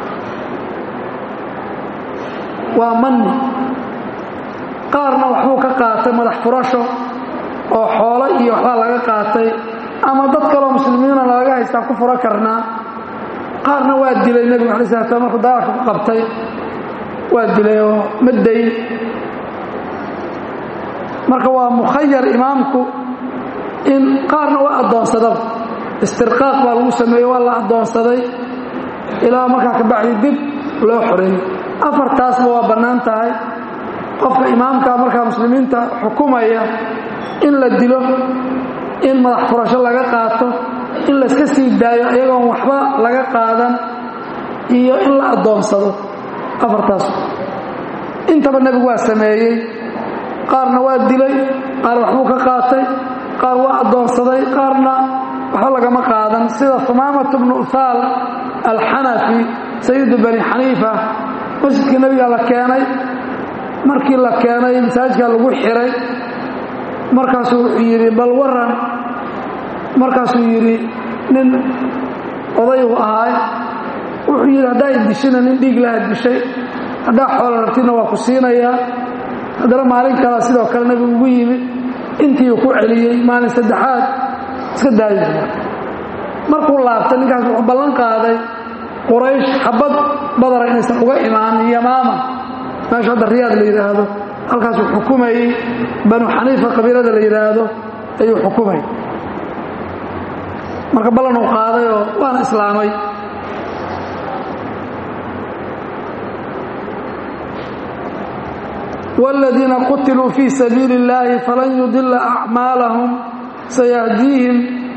waa manni qaarna waxbuu ka qaatay madax furasho oo xoolo iyo waxbaa laga qaatay ama dad kaloo muslimiina lagaga haystaa ku furo karnaa qaarna waa dilay nebigu alai slat slam markuu dagaalka ku qabtay waa dilay oo ma dayn marka waa mukhayar imaamku in qaarna waa addoonsadaba istirqaaq baa lagu sameeyey waa la addoonsaday ilaa markaa kabacdi dib loo xoreeyey afartaasba waa bannaan tahay qofka imaamka markaa muslimiinta xukumaya in la dilo in madax furasho laga qaato in layska sii daayo iyagoon waxba laga qaadan iyo in la addoonsado afartaas intaba nebigu waa sameeyey qaarna waa dilay qaar waxbuu ka qaatay qaar waa addoonsaday qaarna waxba lagama qaadan sida humaamatu bnu uthaal alxanafi sayidu bani xaniifa masjidkii nebigaa la keenay markii la keenay masaajidkaa lagu xiray markaasuu wuxuu yidhi bal waran markaasuu yidhi nin odaygu ahaay wuxuu yidhi haddaa idishina nin dhiig laha dishay haddaa xoolo rabtidna waa ku siinayaa haddana maalin kala sidoo kale nebigu ugu yimid intii uu ku celiyey maalin saddexaad iska daayi markuu laabtay ninkaas wuxuu ballan qaaday quraysh xabad badara inaysan uga imaanin yamaama meesha hadda riyaad la yidhaahdo halkaasuu xukumayey banu xaniifa qabiilada la yidhaahdo ayuu xukumay marka ballan uu qaadayoo waana islaamay والذيina qutiluu fii sabiili الlahi falan yudila أcmaalahum sayahdiihim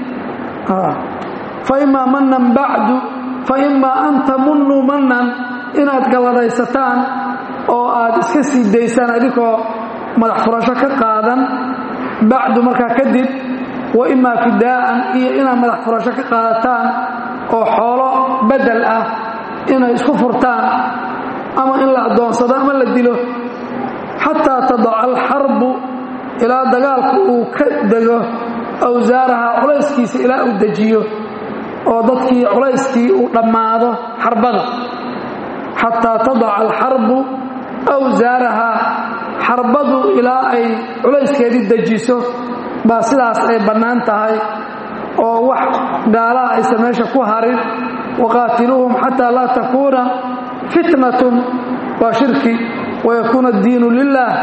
faima manan bacdu faima an tamunuu manan inaad galladaysataan oo aad iska sii daysaan adinkoo madax furasho ka qaadan bacdu markaa kadib wa imaa fidaa'an iyo inaad madax furasho ka qaadataan oo xoolo bedel ah inay isku furtaan ama in la addoonsado ama la dilo xataa tadaca alxarbu ilaa dagaalku uu ka dego awsaaraha culayskiisa ilaa uu dejiyo oo dadkii culayskii uu dhammaado xarbada xataa tadaca alxarbu awsaaraha xarbadu ilaa ay culayskeedii dejiso baa sidaas ay bannaan tahay oo wax gaalaha aysan meesha ku harin waqaatiluuhum xataa laa takuuna fitnatun waa shirki wayakuuna addiinu lilah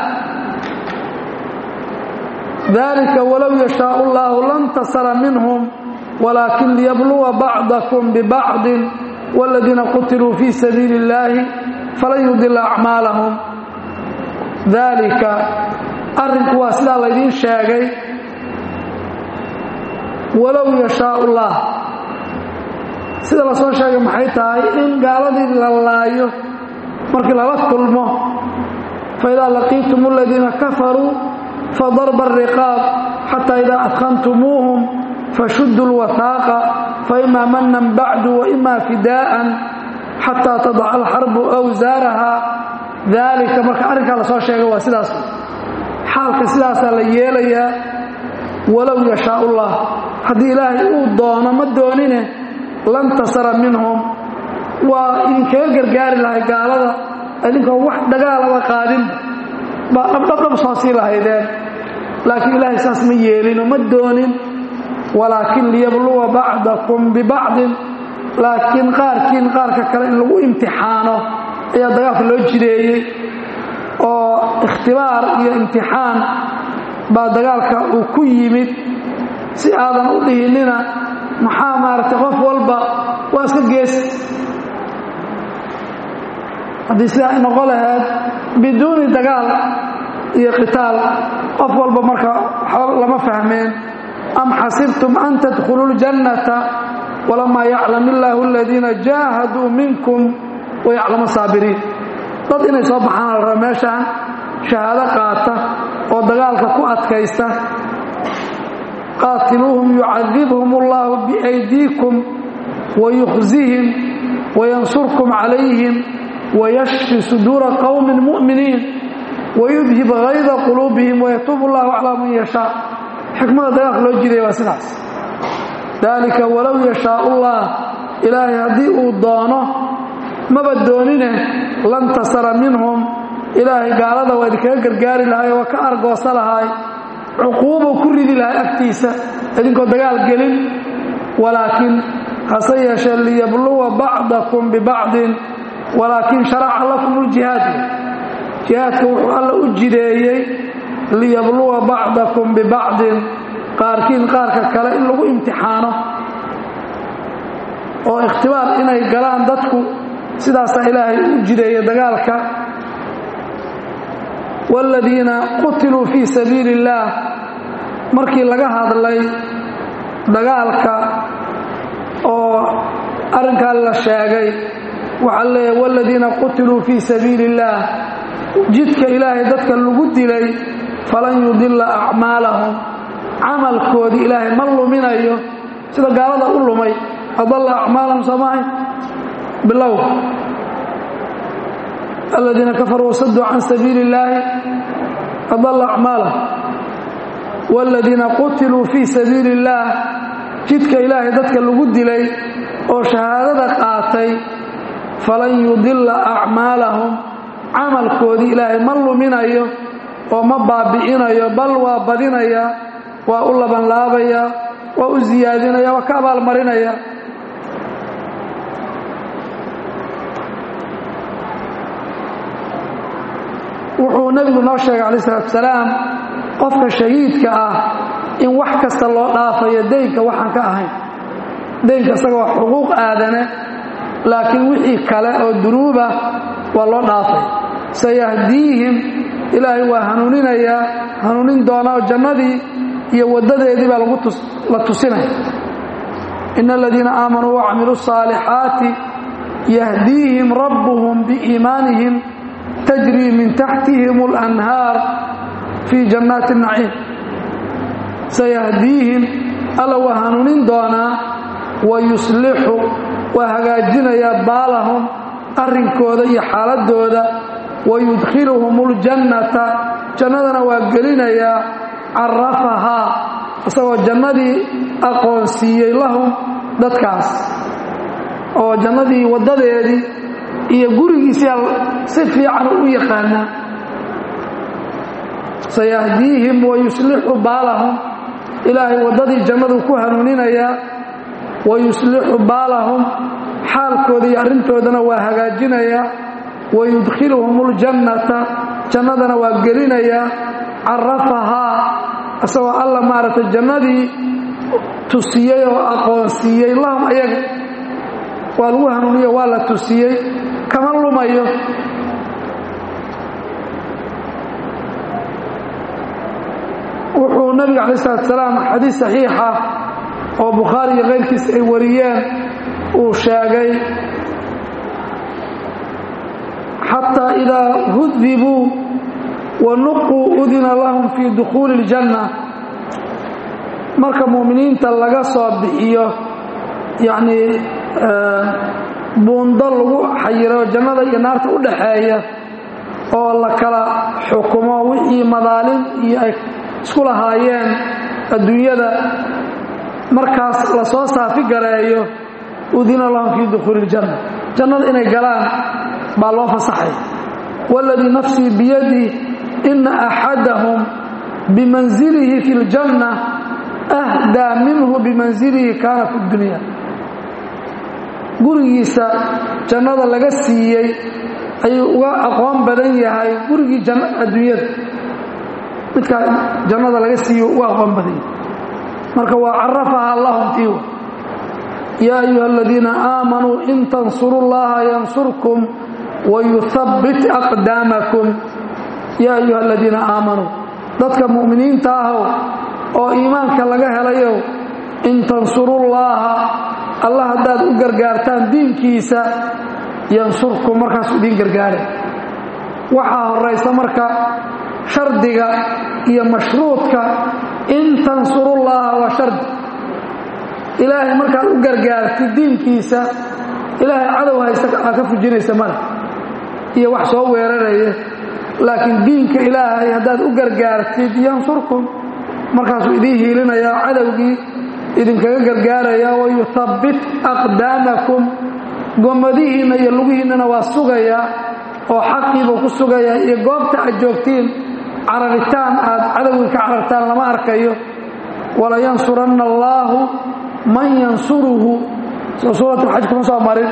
dalika walow yashaau allahu lantasara minhum walaakin liyabluwa bacdakum bibacdin wاladiina qutiluu fii sabiili اllahi falan yudila acmaalahum dalika arrinku waa sidaa laydiin sheegay walow yashaau llah sida la soo sheegay maxay tahay in gaaladii la laayo markii lala kulmo faidaa laqiitum aladiina kafaruu fadarba الriqaab xataa idaa adkantumuuhum fashuduu اlwahaaqa faima manan bacdu waima fidaa'an xataa tadaca alxarbu awsaaraha daalika marka arrinkaa la soo sheegay waa sidaas xaalka sidaasaa la yeelayaa walow yashaa ullah haddii ilaahay uu doono ma doonine lantasara minhum waa idinkaga gargaari lahay gaalada idinkoo wax dagaalaba qaadin baa dhabdhabdhab soo sii lahaydeen laakiin ilaahay saas ma yeelino ma doonin walaakin liyabluwa bacdakum bibacdin laakiin qaarkiin qaarka kale in lagu imtixaano ayaa dagaalka loo jideeyey oo ikhtibaar iyo imtixaan baa dagaalka uu ku yimid si aadan u dhihinina maxaa maaragtay qof walba waa iska gees haddii sidaa ay noqon lahayd biduuni dagaal iyo qitaal qof walba marka waxba lama fahmeen am xasibtum an tadkhuluu اljannata walamaa yaclam illaahu aladiina jaahaduu minkum wayaclamu saabiriin dad inay soo baxaan la raba meeshaan shahaado qaata oo dagaalka ku adkaysta qaatiluuhum yucadibhum اllahu biaydiikum wayukhzihim wayansurkum calayhim wayashfi suduura qowmi mu'miniin wayudhib hayda quluubihim wayatuub allahu calaa man yashaa xikmada dagaalka loo jiray waa sidaas daalika walow yashaa ullah ilaahay haddii uu doono maba doonine lantasara minhum ilaahay gaalada waa idinkaga gargaari lahay waa ka argoosa lahay cuquubuu ku ridi lahay agtiisa idinkoo dagaal gelin walaakiin hase yeeshee liyabluwa bacdakum bibacdin walaakin sharaca lakum ljihaad jihaadka wuxuu alla u jideeyey liyabluwa bacdakum bibacdin qaarkiin qaarka kale in lagu imtixaano oo ikhtibaar inay galaan dadku sidaasaa ilaahay u jideeyey dagaalka waaladiina qutiluu fii sabiili illaah markii laga hadlay dagaalka oo arrinkaa la sheegay waxaa leeyahay waaladiina qutiluu fii sabiili illaah jidka ilaahay dadka lagu dilay falan yudila acmaalahum camalkoodii ilaahay ma luminayo sida gaalada u lumay adalla acmaalahum soomahay bilow aladiina kafaruu wasaduu can sabiili illaahi adalla acmaalahum waaladiina qutiluu fii sabiili illaah jidka ilaahay dadka lagu dilay oo shahaadada qaatay falan yudila acmaalahum camalkoodii ilaahay ma luminayo oo ma baabi'inayo bal waa badinaya waa u labanlaabaya waa u siyaadinaya waa ka abaalmarinaya wuxuu nebigu noo sheegay calayi salatu salaam qofka shahiidka ah in wax kasta loo dhaafayo deynka waxaan ka ahayn deynka isaga waa xuquuq aadane laakiin wixii kale oo dunuuba waa loo dhaafay sayahdiihim ilaahay waa hanuuninayaa hanuunin doonaa oo jannadii iyo waddadeedii baa la tusinaya ina aladiina aamanuu wacamiluu الصaalixaati yahdiihim rabbuhum biiimaanihim tajrii min taxtihim اlanhaar fii jannaati الnaciim sayahdiihim alla waa hanuunin doonaa wayuslixu waa hagaajinayaa baalahum arrinkooda iyo xaaladooda wayudkhiluhum اljannata jannadana waa gelinayaa carafahaa isagoo jannadii aqoonsiiyey lahum dadkaas oo jannadii waddadeedii iyo gurigiisia si fiican u yaqaanaa sayahdiihim wayuslixu baalahum ilaahay waddadii jannadu ku hanuuninayaa wayuslixu baalahum xaalkooda iyo arrintoodana waa hagaajinayaa wayudkhiluhum اljannata jannadana waa gelinayaa carafahaa isagoo alla maaragtay jannadii tusiyey oo aqoonsiiyey lahum ayaga waa lagu hanuuniyo waa la tusiyey kama lumayo wuxuu nabiga calayi salatu salaam xadiis saxiixa oo bukhaari iyo keyrkiis ay wariyeen uu sheegay xataa idaa hudibuu wa nuquu udina lahum fii dukhuuli اljanna marka mu'miniinta laga soo bixiyo yacnii buundo lagu xayiro jannada iyo naarta u dhaxeeya oo la kala xukumo wixii madaalim iyo ay isku lahaayeen adduunyada markaas la soo saafi gareeyo udina lahum fii dukhuuli iljanna jannada inay galaan baa loo fasaxay waaladii nafsii biyadih ina axadahum bimanzilihi fi اljanna ahdaa minhu bimanzilihi kaana fi اdunya gurigiisa jannada laga siiyey ayuu uga aqoon badan yahay gurigii adduunyada midkaa jannada laga siiye uga aqoon badan yahay marka waa carafaha lahum tiiwa yaa ayuha aladiina aamanuu in tansuru llaha yansurkum wayuhabbit aqdaamakum yaa ayuha aladiina aamanuu dadka mu'miniinta ahow oo iimaanka laga helayow in tansurullaaha allah haddaad u gargaartaan diinkiisa yansurkum markaasuu idiin gargaare waxaa horaysa marka shardiga iyo mashruudka in tansurullaaha waa shardi ilaahay markaad u gargaartid diinkiisa ilaahay cadow haysta aa ka fujinaysa male iyo wax soo weeraraya laakiin diinka ilaahay haddaad u gargaartid yansurkum markaasuu idiin hiilinayaa cadowgii idinkaga gargaaraya wayuhabbit aqdaamakum gomadihiinna iyo lugihiinnana waa sugayaa oo xaqiibuu ku sugayaa iyo goobta aad joogtiin cararitaan aad cadowgii ka carartaan lama arkayo walayansuranna allaahu man yansuruhu soo suuratulxaj kuma soo marin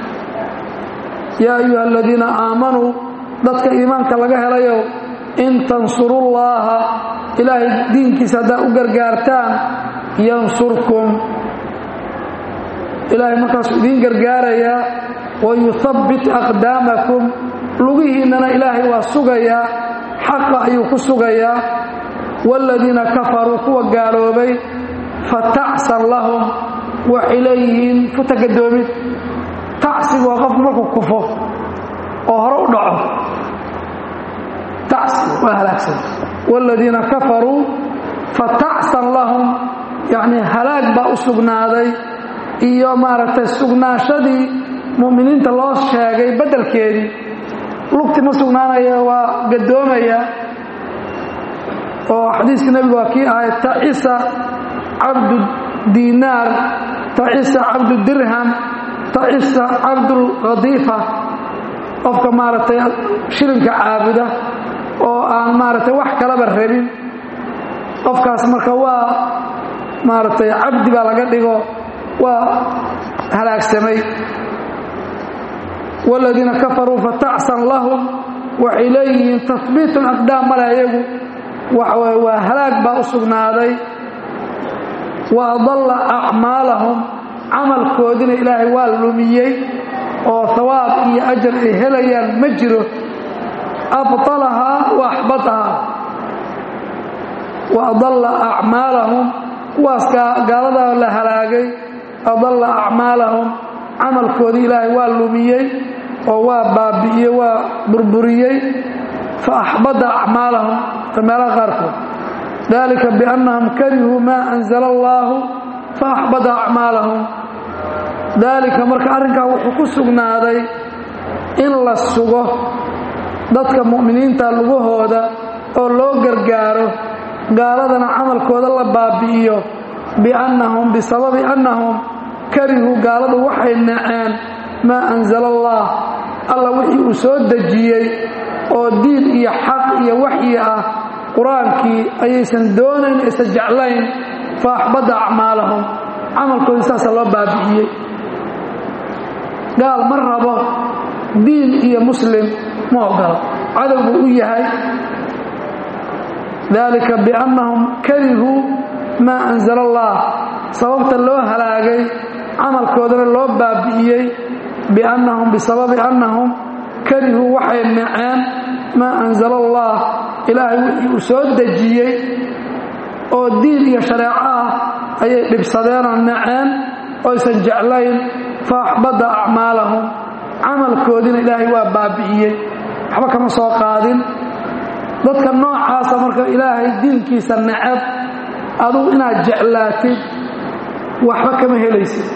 yaa ayuha aladiina aamanuu dadka iimaanka laga helayow in tansurullaaha ilaahay diinkiisa haddaad u gargaartaan yansurkum ilaahay markaasuu idiin gargaarayaa wayuhabbit aqdaamakum lugihiinnana ilaahay waa sugayaa xaqa ayuu ku sugayaa waaladiina kafaruu kuwa gaaloobay fatacsan lahum waxay leeyihiin futagadoomid tacsigu waa qofku markuu kufo oo hore u dhaco tacsi waa halaagsan waaladiina kafaruu fatacsan lahum yacnii halaag baa u sugnaaday iyo maaragtay sugnaashadii mu'miniinta loo sheegay beddelkeedii lugti ma sugnaanaya waa gadoomaya oo xadiiskii nebigu waa kii ahay tacisa cabdu diinaar tacisa cabdu dirham tacisa cabdulkhadiifa qofka maaragtay shilinka caabuda oo aan maaragtay wax kalaba rabin qofkaas marka waa maaragtay cabdi baa laga dhigo waa halaagsamay waaladiina kafaruu fatacsan lahum waxay leeyihiin tahbiitun aqdaam male ayagu waxaweye waa halaag baa u sugnaaday wa adalla acmaalahum camalkoodina ilaahay waa lumiyey oo hawaab iyo ajar ay helayaan ma jiro abطalahaa wa axbatahaa wa adalla acmaalahum kuwaas gaaladaa la halaagay adalla acmaalahum camalkoodii ilaahay waa lumiyey oo waa baabi'iyey waa burburiyey fa axbada acmaalahum ta meelaha qaarkood dalika biannahum karihuu maa anzala allaahu fa axbada acmaalahum daalika marka arrinkaa wuxuu ku sugnaaday in la sugo dadka mu'miniinta lugahooda oo loo gargaaro gaaladana camalkooda la baabi'iyo biannahum bisababi annahum karihuu gaaladu waxay naceen maa anzala allah alla wixii uu soo dejiyey oo diin iyo xaq iyo waxyi ah qur-aankii ayaysan doonayn aysan jeclayn fa axbada acmaalahum camalkoodii saasa loo baabi'iyey gaal ma rabo diin iyo muslim ma ogolo cadow buu u yahay dalika biannahum karihuu maa anzala allah sababta loo halaagay camalkoodana loo baabi'iyey biannahum bisababi annahum karihuu waxay naceen maa anzala allah ilaahay wixii uu soo dejiyey oo diin iyo shareeco ah ayay dhibsadeenoo naceen oysan jeclayn fa axbada acmaalahum camalkoodiina ilaahay waa baabi'iyey waxba kama soo qaadin dadka noocaasa marka ilaahay diinkiisa necab adugu inaad jeclaatid waxba kama helaysid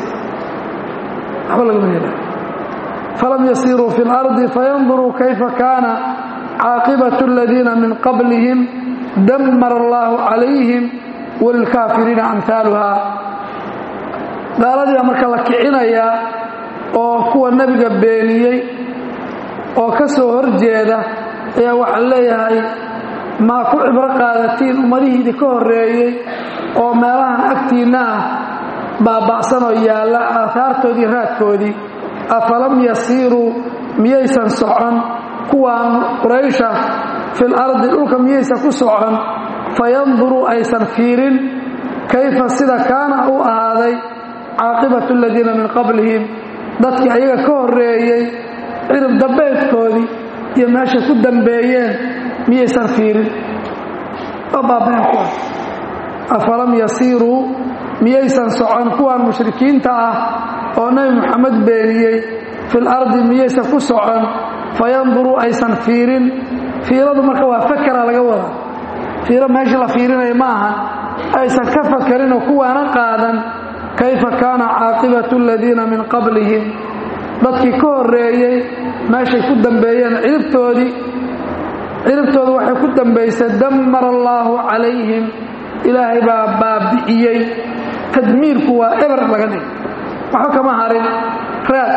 waxba lagama helay falam yasiiruu fi اlardi fayanduruu kayfa kaana caaqibatu aladiina min qablihim dammara allahu calayhim walilkaafiriina amhaaluha gaaladiibaa marka la kicinayaa oo kuwa nebiga beeniyey oo ka soo horjeeda ayaa waxaa leeyahay maa ku cibro qaadatiin ummadihii idinka horreeyey oo meelahan agtiinna ah baaba'sanoo yaalla aahaartoodii raadkoodii afalam yasiiruu miyaysan socon kuwaan quraysha fil ardi dhulka miyaysan ku socon fayanduruu aysan fiirin kayfa sida kaana u ahaaday caaqibatu aladiina min qablihim dadkii ayaga ka horreeyey cirib dambeedkoodii iyo meeshay ku dambeeyeen miyaysan fiirin waa baaba'een kuwaas afalam yasiiruu miyaysan socon kuwaan mushrikiinta ah oo nebi moxamed beeniyey fil ardi miyaysan ku socon fayanduruu aysan fiirin fiiradu marka waa fakera laga wadaa fiiro meesha la fiirinaya ma aha aysan ka fakarinoo kuwaana qaadan kayfa kaana caaqibatu aladiina min qablihim dadkii ka horreeyey meeshay ku dambeeyeen ciribtoodii ciribtooda waxay ku dambaysay dammara allaahu calayhim ilaahay baa baabi'iyey tadmiirku waa eber laga dhig waxba kama harin raad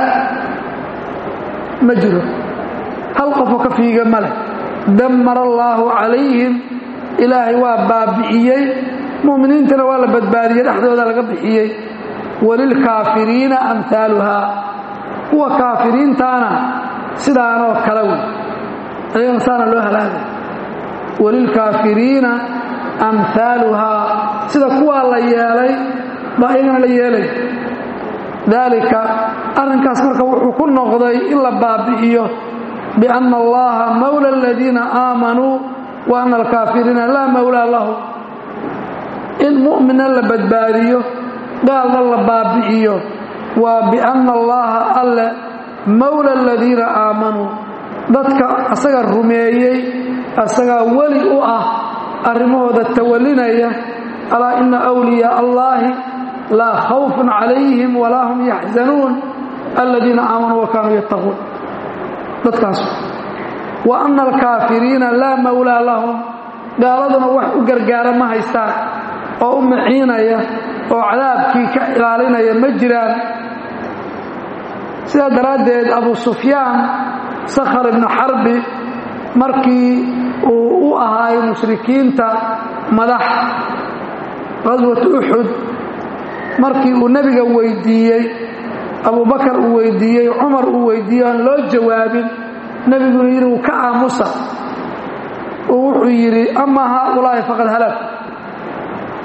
ma jiro hal qofoo ka fiiga ma leh dammara allaahu calayhim ilaahay waa baabi'iyey mu'miniintana waa la badbaadiyey dhexdooda laga bixiyey walilkaafiriina amhaaluhaa kuwa kaafiriintaana sidaanoo kale wey ayagana saana loo halaagay walilkaafiriina amhaaluhaa sida kuwaa la yeelay baa ayagana la yeelay daalika arrinkaas marka wuxuu ku noqday in la baabi'iyo bianna allaha mawla aladiina aamanuu wa anna alkaafiriina laa mawlaa lahu in mu'mina la badbaadiyo gaalna la baabi'iyo waa bianna allaha alle mawla aladiina aamanuu dadka asaga rumeeyey asagaa weli u ah arrimahooda tawallinaya alaa ina wliyaa allaahi laa khawfun calayhim walaa hum yaxzanuun aladiina aamanuu wa kaanuu yattaquun dadkaas wa anna alkaafiriina laa mawlaa lahum gaaladuna wax u gargaara ma haystaan oo u maciinaya oo cadaabkii ka ilaalinaya ma jiraan sidaa daraaddeed abu sufyaan sakhar ibnu xarbi markii uu u ahaay mushrikiinta madax qaswat uxud markii uu nebiga weydiiyey abubakar uu weydiiyey cumar uu weydiiyey aan loo jawaabin nebiguna yidhi uu ka aamusa uu wuxuu yidhi amaa haaulaahi faqad halak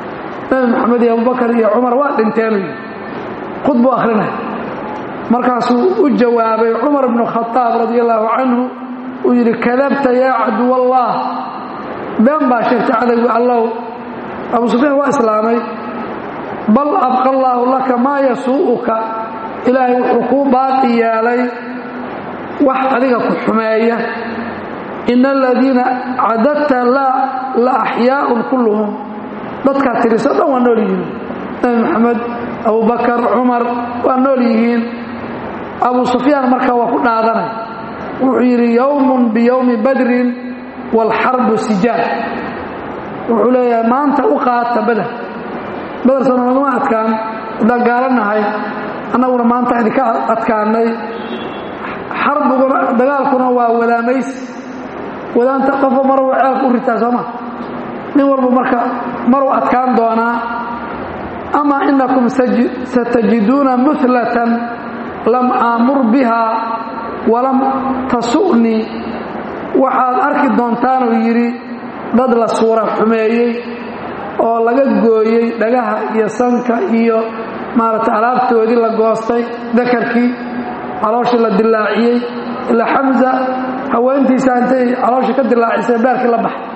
nebi maxamed iyo abubakar iyo cumar waa dhinteen khudbuu akhrinaya markaasuu u jawaabay cumar bnu khadaab radi allaahu canhu uu yidhi kadabta yaa caduwallah been baa sheegtay cadowgi allow abu sufyaan waa islaamay bal abqa allaahu laka maa yasuu'uka ilaahay wuxuu kuu baaqi yeelay wax adiga ku xumeeya ina aladiina cadadta la axyaaun kulluhum dadkaa tiriso dhan waa nool yihiin nebi maxamed abubakar cumar waa nool yihiin abu sufyaan markaa waa ku dhaadanay wuxuu yidhi yowmun biyowmi badrin waalxarbu sijaal wuxuu leeyahay maanta u qaata bader bader soo nagama adkaan haddaan gaalanahay annaguna maanta idinka adkaanay xarbiguna dagaalkuna waa wadaamays wadaanta qofo maruu ceelka u ritaa sooma nin walba marka maruu adkaan doonaa ama inakum satajiduuna mulatan lam aamur biha walam tasu'nii waxaad arki doontaanuu yidhi dad la suura xumeeyey oo laga gooyey dhagaha iyo sanka iyo maaragtay alaabtoodii la goostay dakarkii calooshii la dilaaciyey ilaa xamza haweentiisa intay calooshii ka dilaacisay beerkii la baxay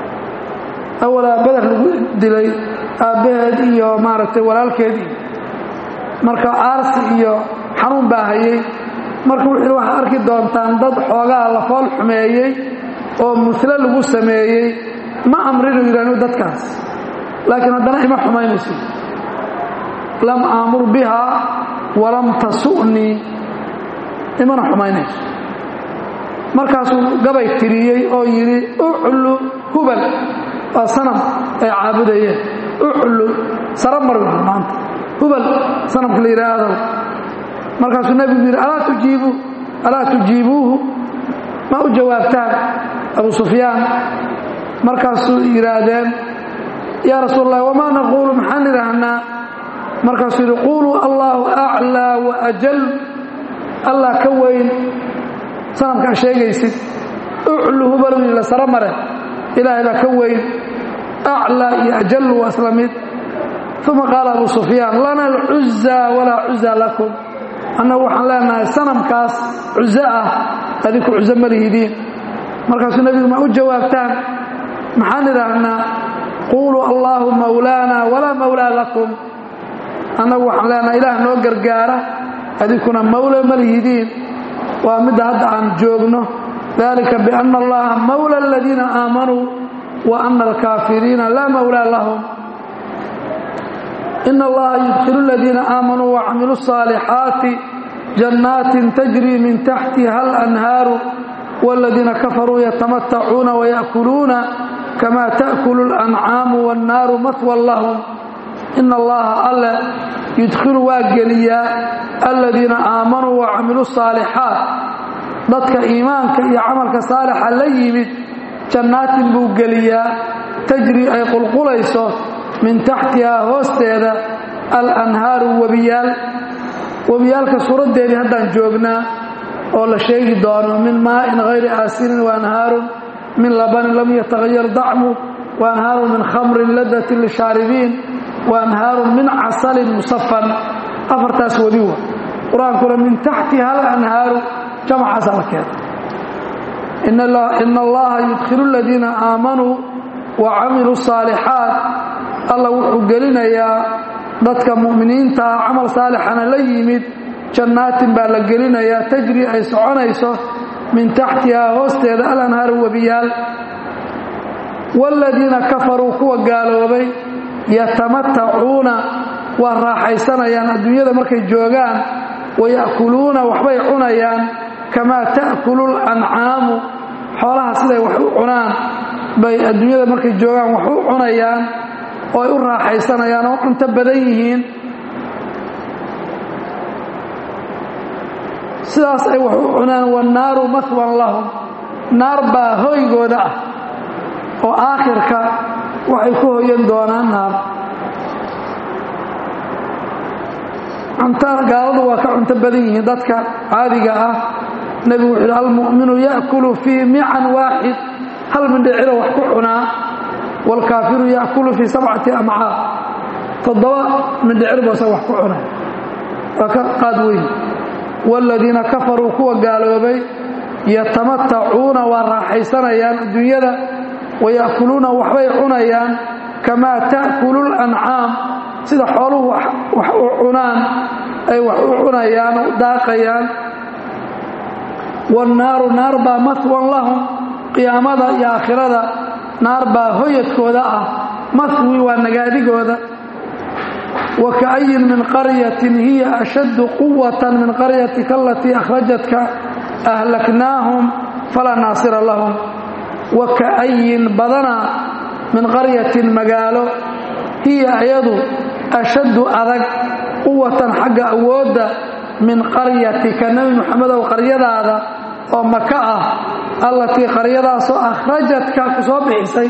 awalaa beder lagu dilay aabbaheed iyo maaragtay walaalkeedii marka aarsi iyo xanuun baa hayey marka wuxuu yidhi waxaad arki doontaan dad xoogaa la fool xumeeyey oo musle lagu sameeyey ma amrinu yidhahnu dadkaas laakiin haddana ima xumaynayso lam aamur biha walam tasu'nii imana xumaynayso markaasuu gabay tiriyey oo yidhi uclu hubal waa sanam ay caabudayeen uclu sara mar maanta hubal sanamka la yidhaahdo markaasuu nebigu yidhi alaa tujiibu alaa tujiibuuhu ma u jawaabtaan abu sufyaan markaasuu yidhaahdeen yaa rasuul allah wamaa naquulu maxaan idhaahnaa markaasuu yidhi quuluu allaahu aclaa wa ajal allah ka weyn sanamkaa sheegaysid uclu hubal la sara mare ilaahay baa ka weyn aclaa iyo ajal waa isla mid uma qaala abu sufyaan lana alcuzaa walaa cuzaa lakum annagu waxaan leenahay sanamkaas cuzo ah adinku cuzo ma lihidiin markaasuu nebigu ma u jawaabtaan maxaan idhaahnaa quuluu allaahu mawlaana walaa mawlaa lakum annagu waxaan leenahay ilaah noo gargaara adinkuna mawla ma lihidiin waa midda hadda aan joogno dalika biana allaha mawla aladiina aamanuu wa ana alkaafiriina laa mawlaa lahum in allaha yudkilu aladiina aamanuu wacamiluu الصaalixaati jannaatin tajri min taxtiha alanhaaru wاladiina kafaruu yatamatacuuna waya'kuluuna kama ta'kulu اlancaamu wاnnaaru mahwan lahum in allaha alle yudkilu waa geliyaa aladiina aamanuu wacamiluu الصaalixaat dadka iimaanka iyo camalka saalixa la yimid jannaatin buu geliyaa tajri ay qulqulayso min taxtihaa hoosteeda alanhaaru webiyaal webiyaalka suuraddeedii haddaan joognaa oo la sheegi doono min maa'in hayri aasinin waanhaarun min labanin lam yatahayar dacmu waanhaarun min khamrin ladatin lishaaribiin waanhaarun min casalin musafan afartaas webi wa qur-aankuna min taxtiha alanhaaru jamcaasa la keena ina allaha yudkilu aladiina aamanuu wa camiluu الصaalixaat alla wuxuu gelinayaa dadka mu'miniintaa camal saalixana la yimid jannaatin baa la gelinayaa tajri ay soconayso min taxtihaa hoosteeda alanhaaru webiyaal wاladiina kafaruu kuwa gaaloobay yatamatacuuna waa raaxaysanayaan adduunyada markay joogaan waya'kuluuna waxbay cunayaan kamaa ta'kulu اlancaamu xoolaha siday wax u cunaan bay adduunyada markay joogaan wax u cunayaan oo ay u raaxaysanayaan oo cunto badan yihiin sidaas ay wax u cunaan wannaaru mahwan lahum naar baa hoygooda ah oo aakhirka waxay ku hoyan doonaan naar cuntada gaaladu waa ka cunto badan yihiin dadka caadiga ah nebigu wuxuu yidhi almu'minu ya'kulu fii mican waaxid hal mindhicilo wax ku cunaa waalkaafiru ya'kulu fii sabcati amcaar toddoba mindhicirbu isaga wax ku cunay waa ka qaad weyn waaladiina kafaruu kuwa gaaloobay yatamatacuuna waa raaxaysanayaan adduunyada waya'kuluuna waxbay cunayaan kamaa ta'kulu lancaam sida xooluhu wax u cunaan ay wax u cunayaan u daaqayaan wannaaru naar baa mahwan lahum qiyaamada iyo aakhirada naar baa hoyadkooda ah mahwi waa nagaadigooda wa ka'ayin min qaryatin hiya ashaddu quwatan min qaryatika alatii akhrajatka ahlaknaahum falaa naasira lahum wa ka'ayin badana min qaryatin magaalo hiya ayadu ashaddu adag quwatan xagga awoodda min qaryatika nebi moxamedow qaryadaada oo maka ah allatii qaryadaasoo akhrajatka ku soo bixisay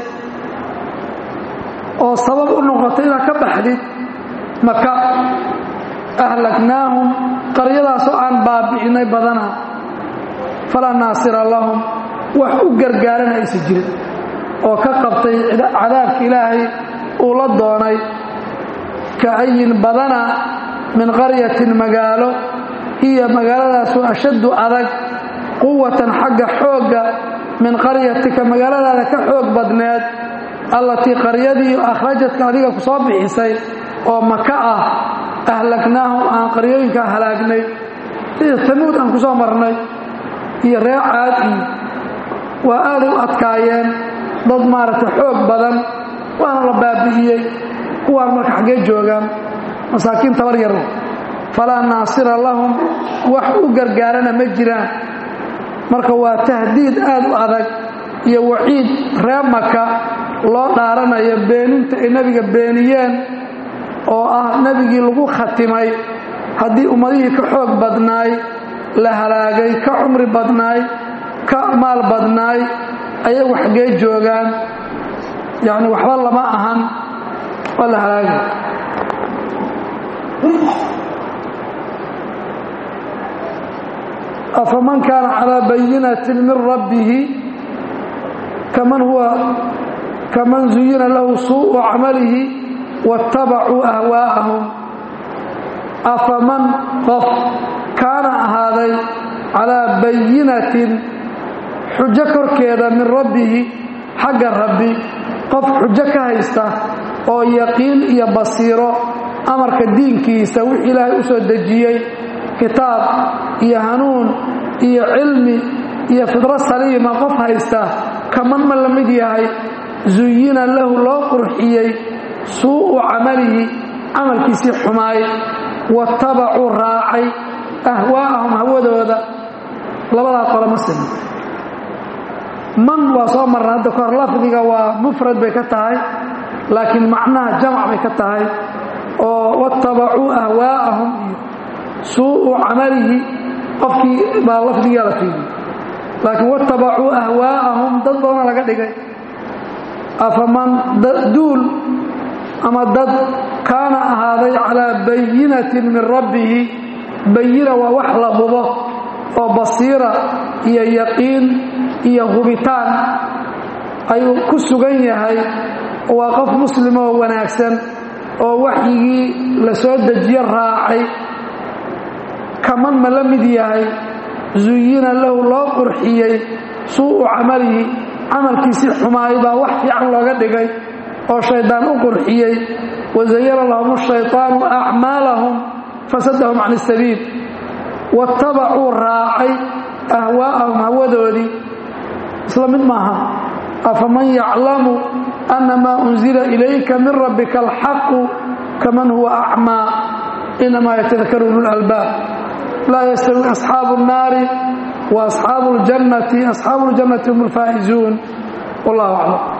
oo sabab u noqotay inaad ka baxdid maka ahlaknaahum qaryadaasoo aan baabi'inay badana falaa naasira lahum wax u gargaarana aysa jirin oo ka qabtay cadaabka ilaahay uu la doonay ka'ayin badana min qaryatin magaalo hiya magaaladaasu ashaddu adag quwatan xagga xoogga min qaryatika magaaladaada ka xoog badneed allatii qaryadii akhrajadka adiga ku soo bixisay oo maka ah ahlaknaahum aan qaryooyinkaa halaagnay sida tamuud aan ku soo marnay iyo reer caad iyo waa aaday u adkaayeen dad maaragtay xoog badan waana la baabi'iyey kuwaan marka xaggee joogaan masaakiin tabar yar falaa naasira lahum wax u gargaarana ma jiraan marka waa tahdiid aad u adag iyo waciid reer maka loo dhaaranayo beeninta ay nebiga beeniyeen oo ah nebigii lagu khatimay haddii ummadihii ka xoog badnaay la halaagay ka cumri badnaay ka maal badnaay ayagu xaggee joogaan yacni waxba lama ahan waa la halaagay afaman kaana calىa bayinatin min rabbihi kaman huwa kaman zuyina lahu suuءu camalihi waاtabacuu ahwaa'ahum afaman qof kaana ahaaday calىa bayinatin xujo korkeeda min rabbihi xagga rabbi qof xujo ka haysta oo yaqiin iyo basiiro amarka diinkiisa wix ilaahay u soo dejiyey kitaab iyo hanuun iyo cilmi iyo fidro saliima qof haysta kaman ma la mid yahay zuyina lahu loo qurxiyey suu'u camalihi camalkiisii xumaay watabacuu raacay ahwaa'ahum hawadooda labadaa qole ma sina man waa soo marna hadda kahor lafdiga waa mufrad bay ka tahay laakiin macnaha jamac bay ka tahay oo watabacuu ahwaa'ahum iyo suu'u camalihi qofkii baa lafdigaa la fiidiyey laakiin watabacuu ahwaa'ahum dad badana laga dhigay afaman duul ama dad kaana ahaaday calaa bayinatin min rabbihi bayina waa wax la hubo oo basiira iyo yaqiin iyo hubitaan ayuu ku sugan yahay waa qof muslimoo wanaagsan oo waxyigii la soo dejiye raacay kaman ma la mid yahay zuyina lahu loo qurxiyey suu'u camalihi camalkiisii xumaay baa wax fiican looga dhigay oo shaydaan u qurxiyey wazayana lahum shayطaanu acmaalahum fasadahum can isabiil watabacuu raacay ahwaa'ahum hawadoodii isla mid maaha afaman yaclamu ana maa unzila ilayka min rabbika alxaqu kaman huwa acmaa inamaa yatadakaru ululalbaab laa yastawi asxaabu الnaari wa asxaabu اljannati asxaabu اljannati hum اlfaa'izuun wallah aclam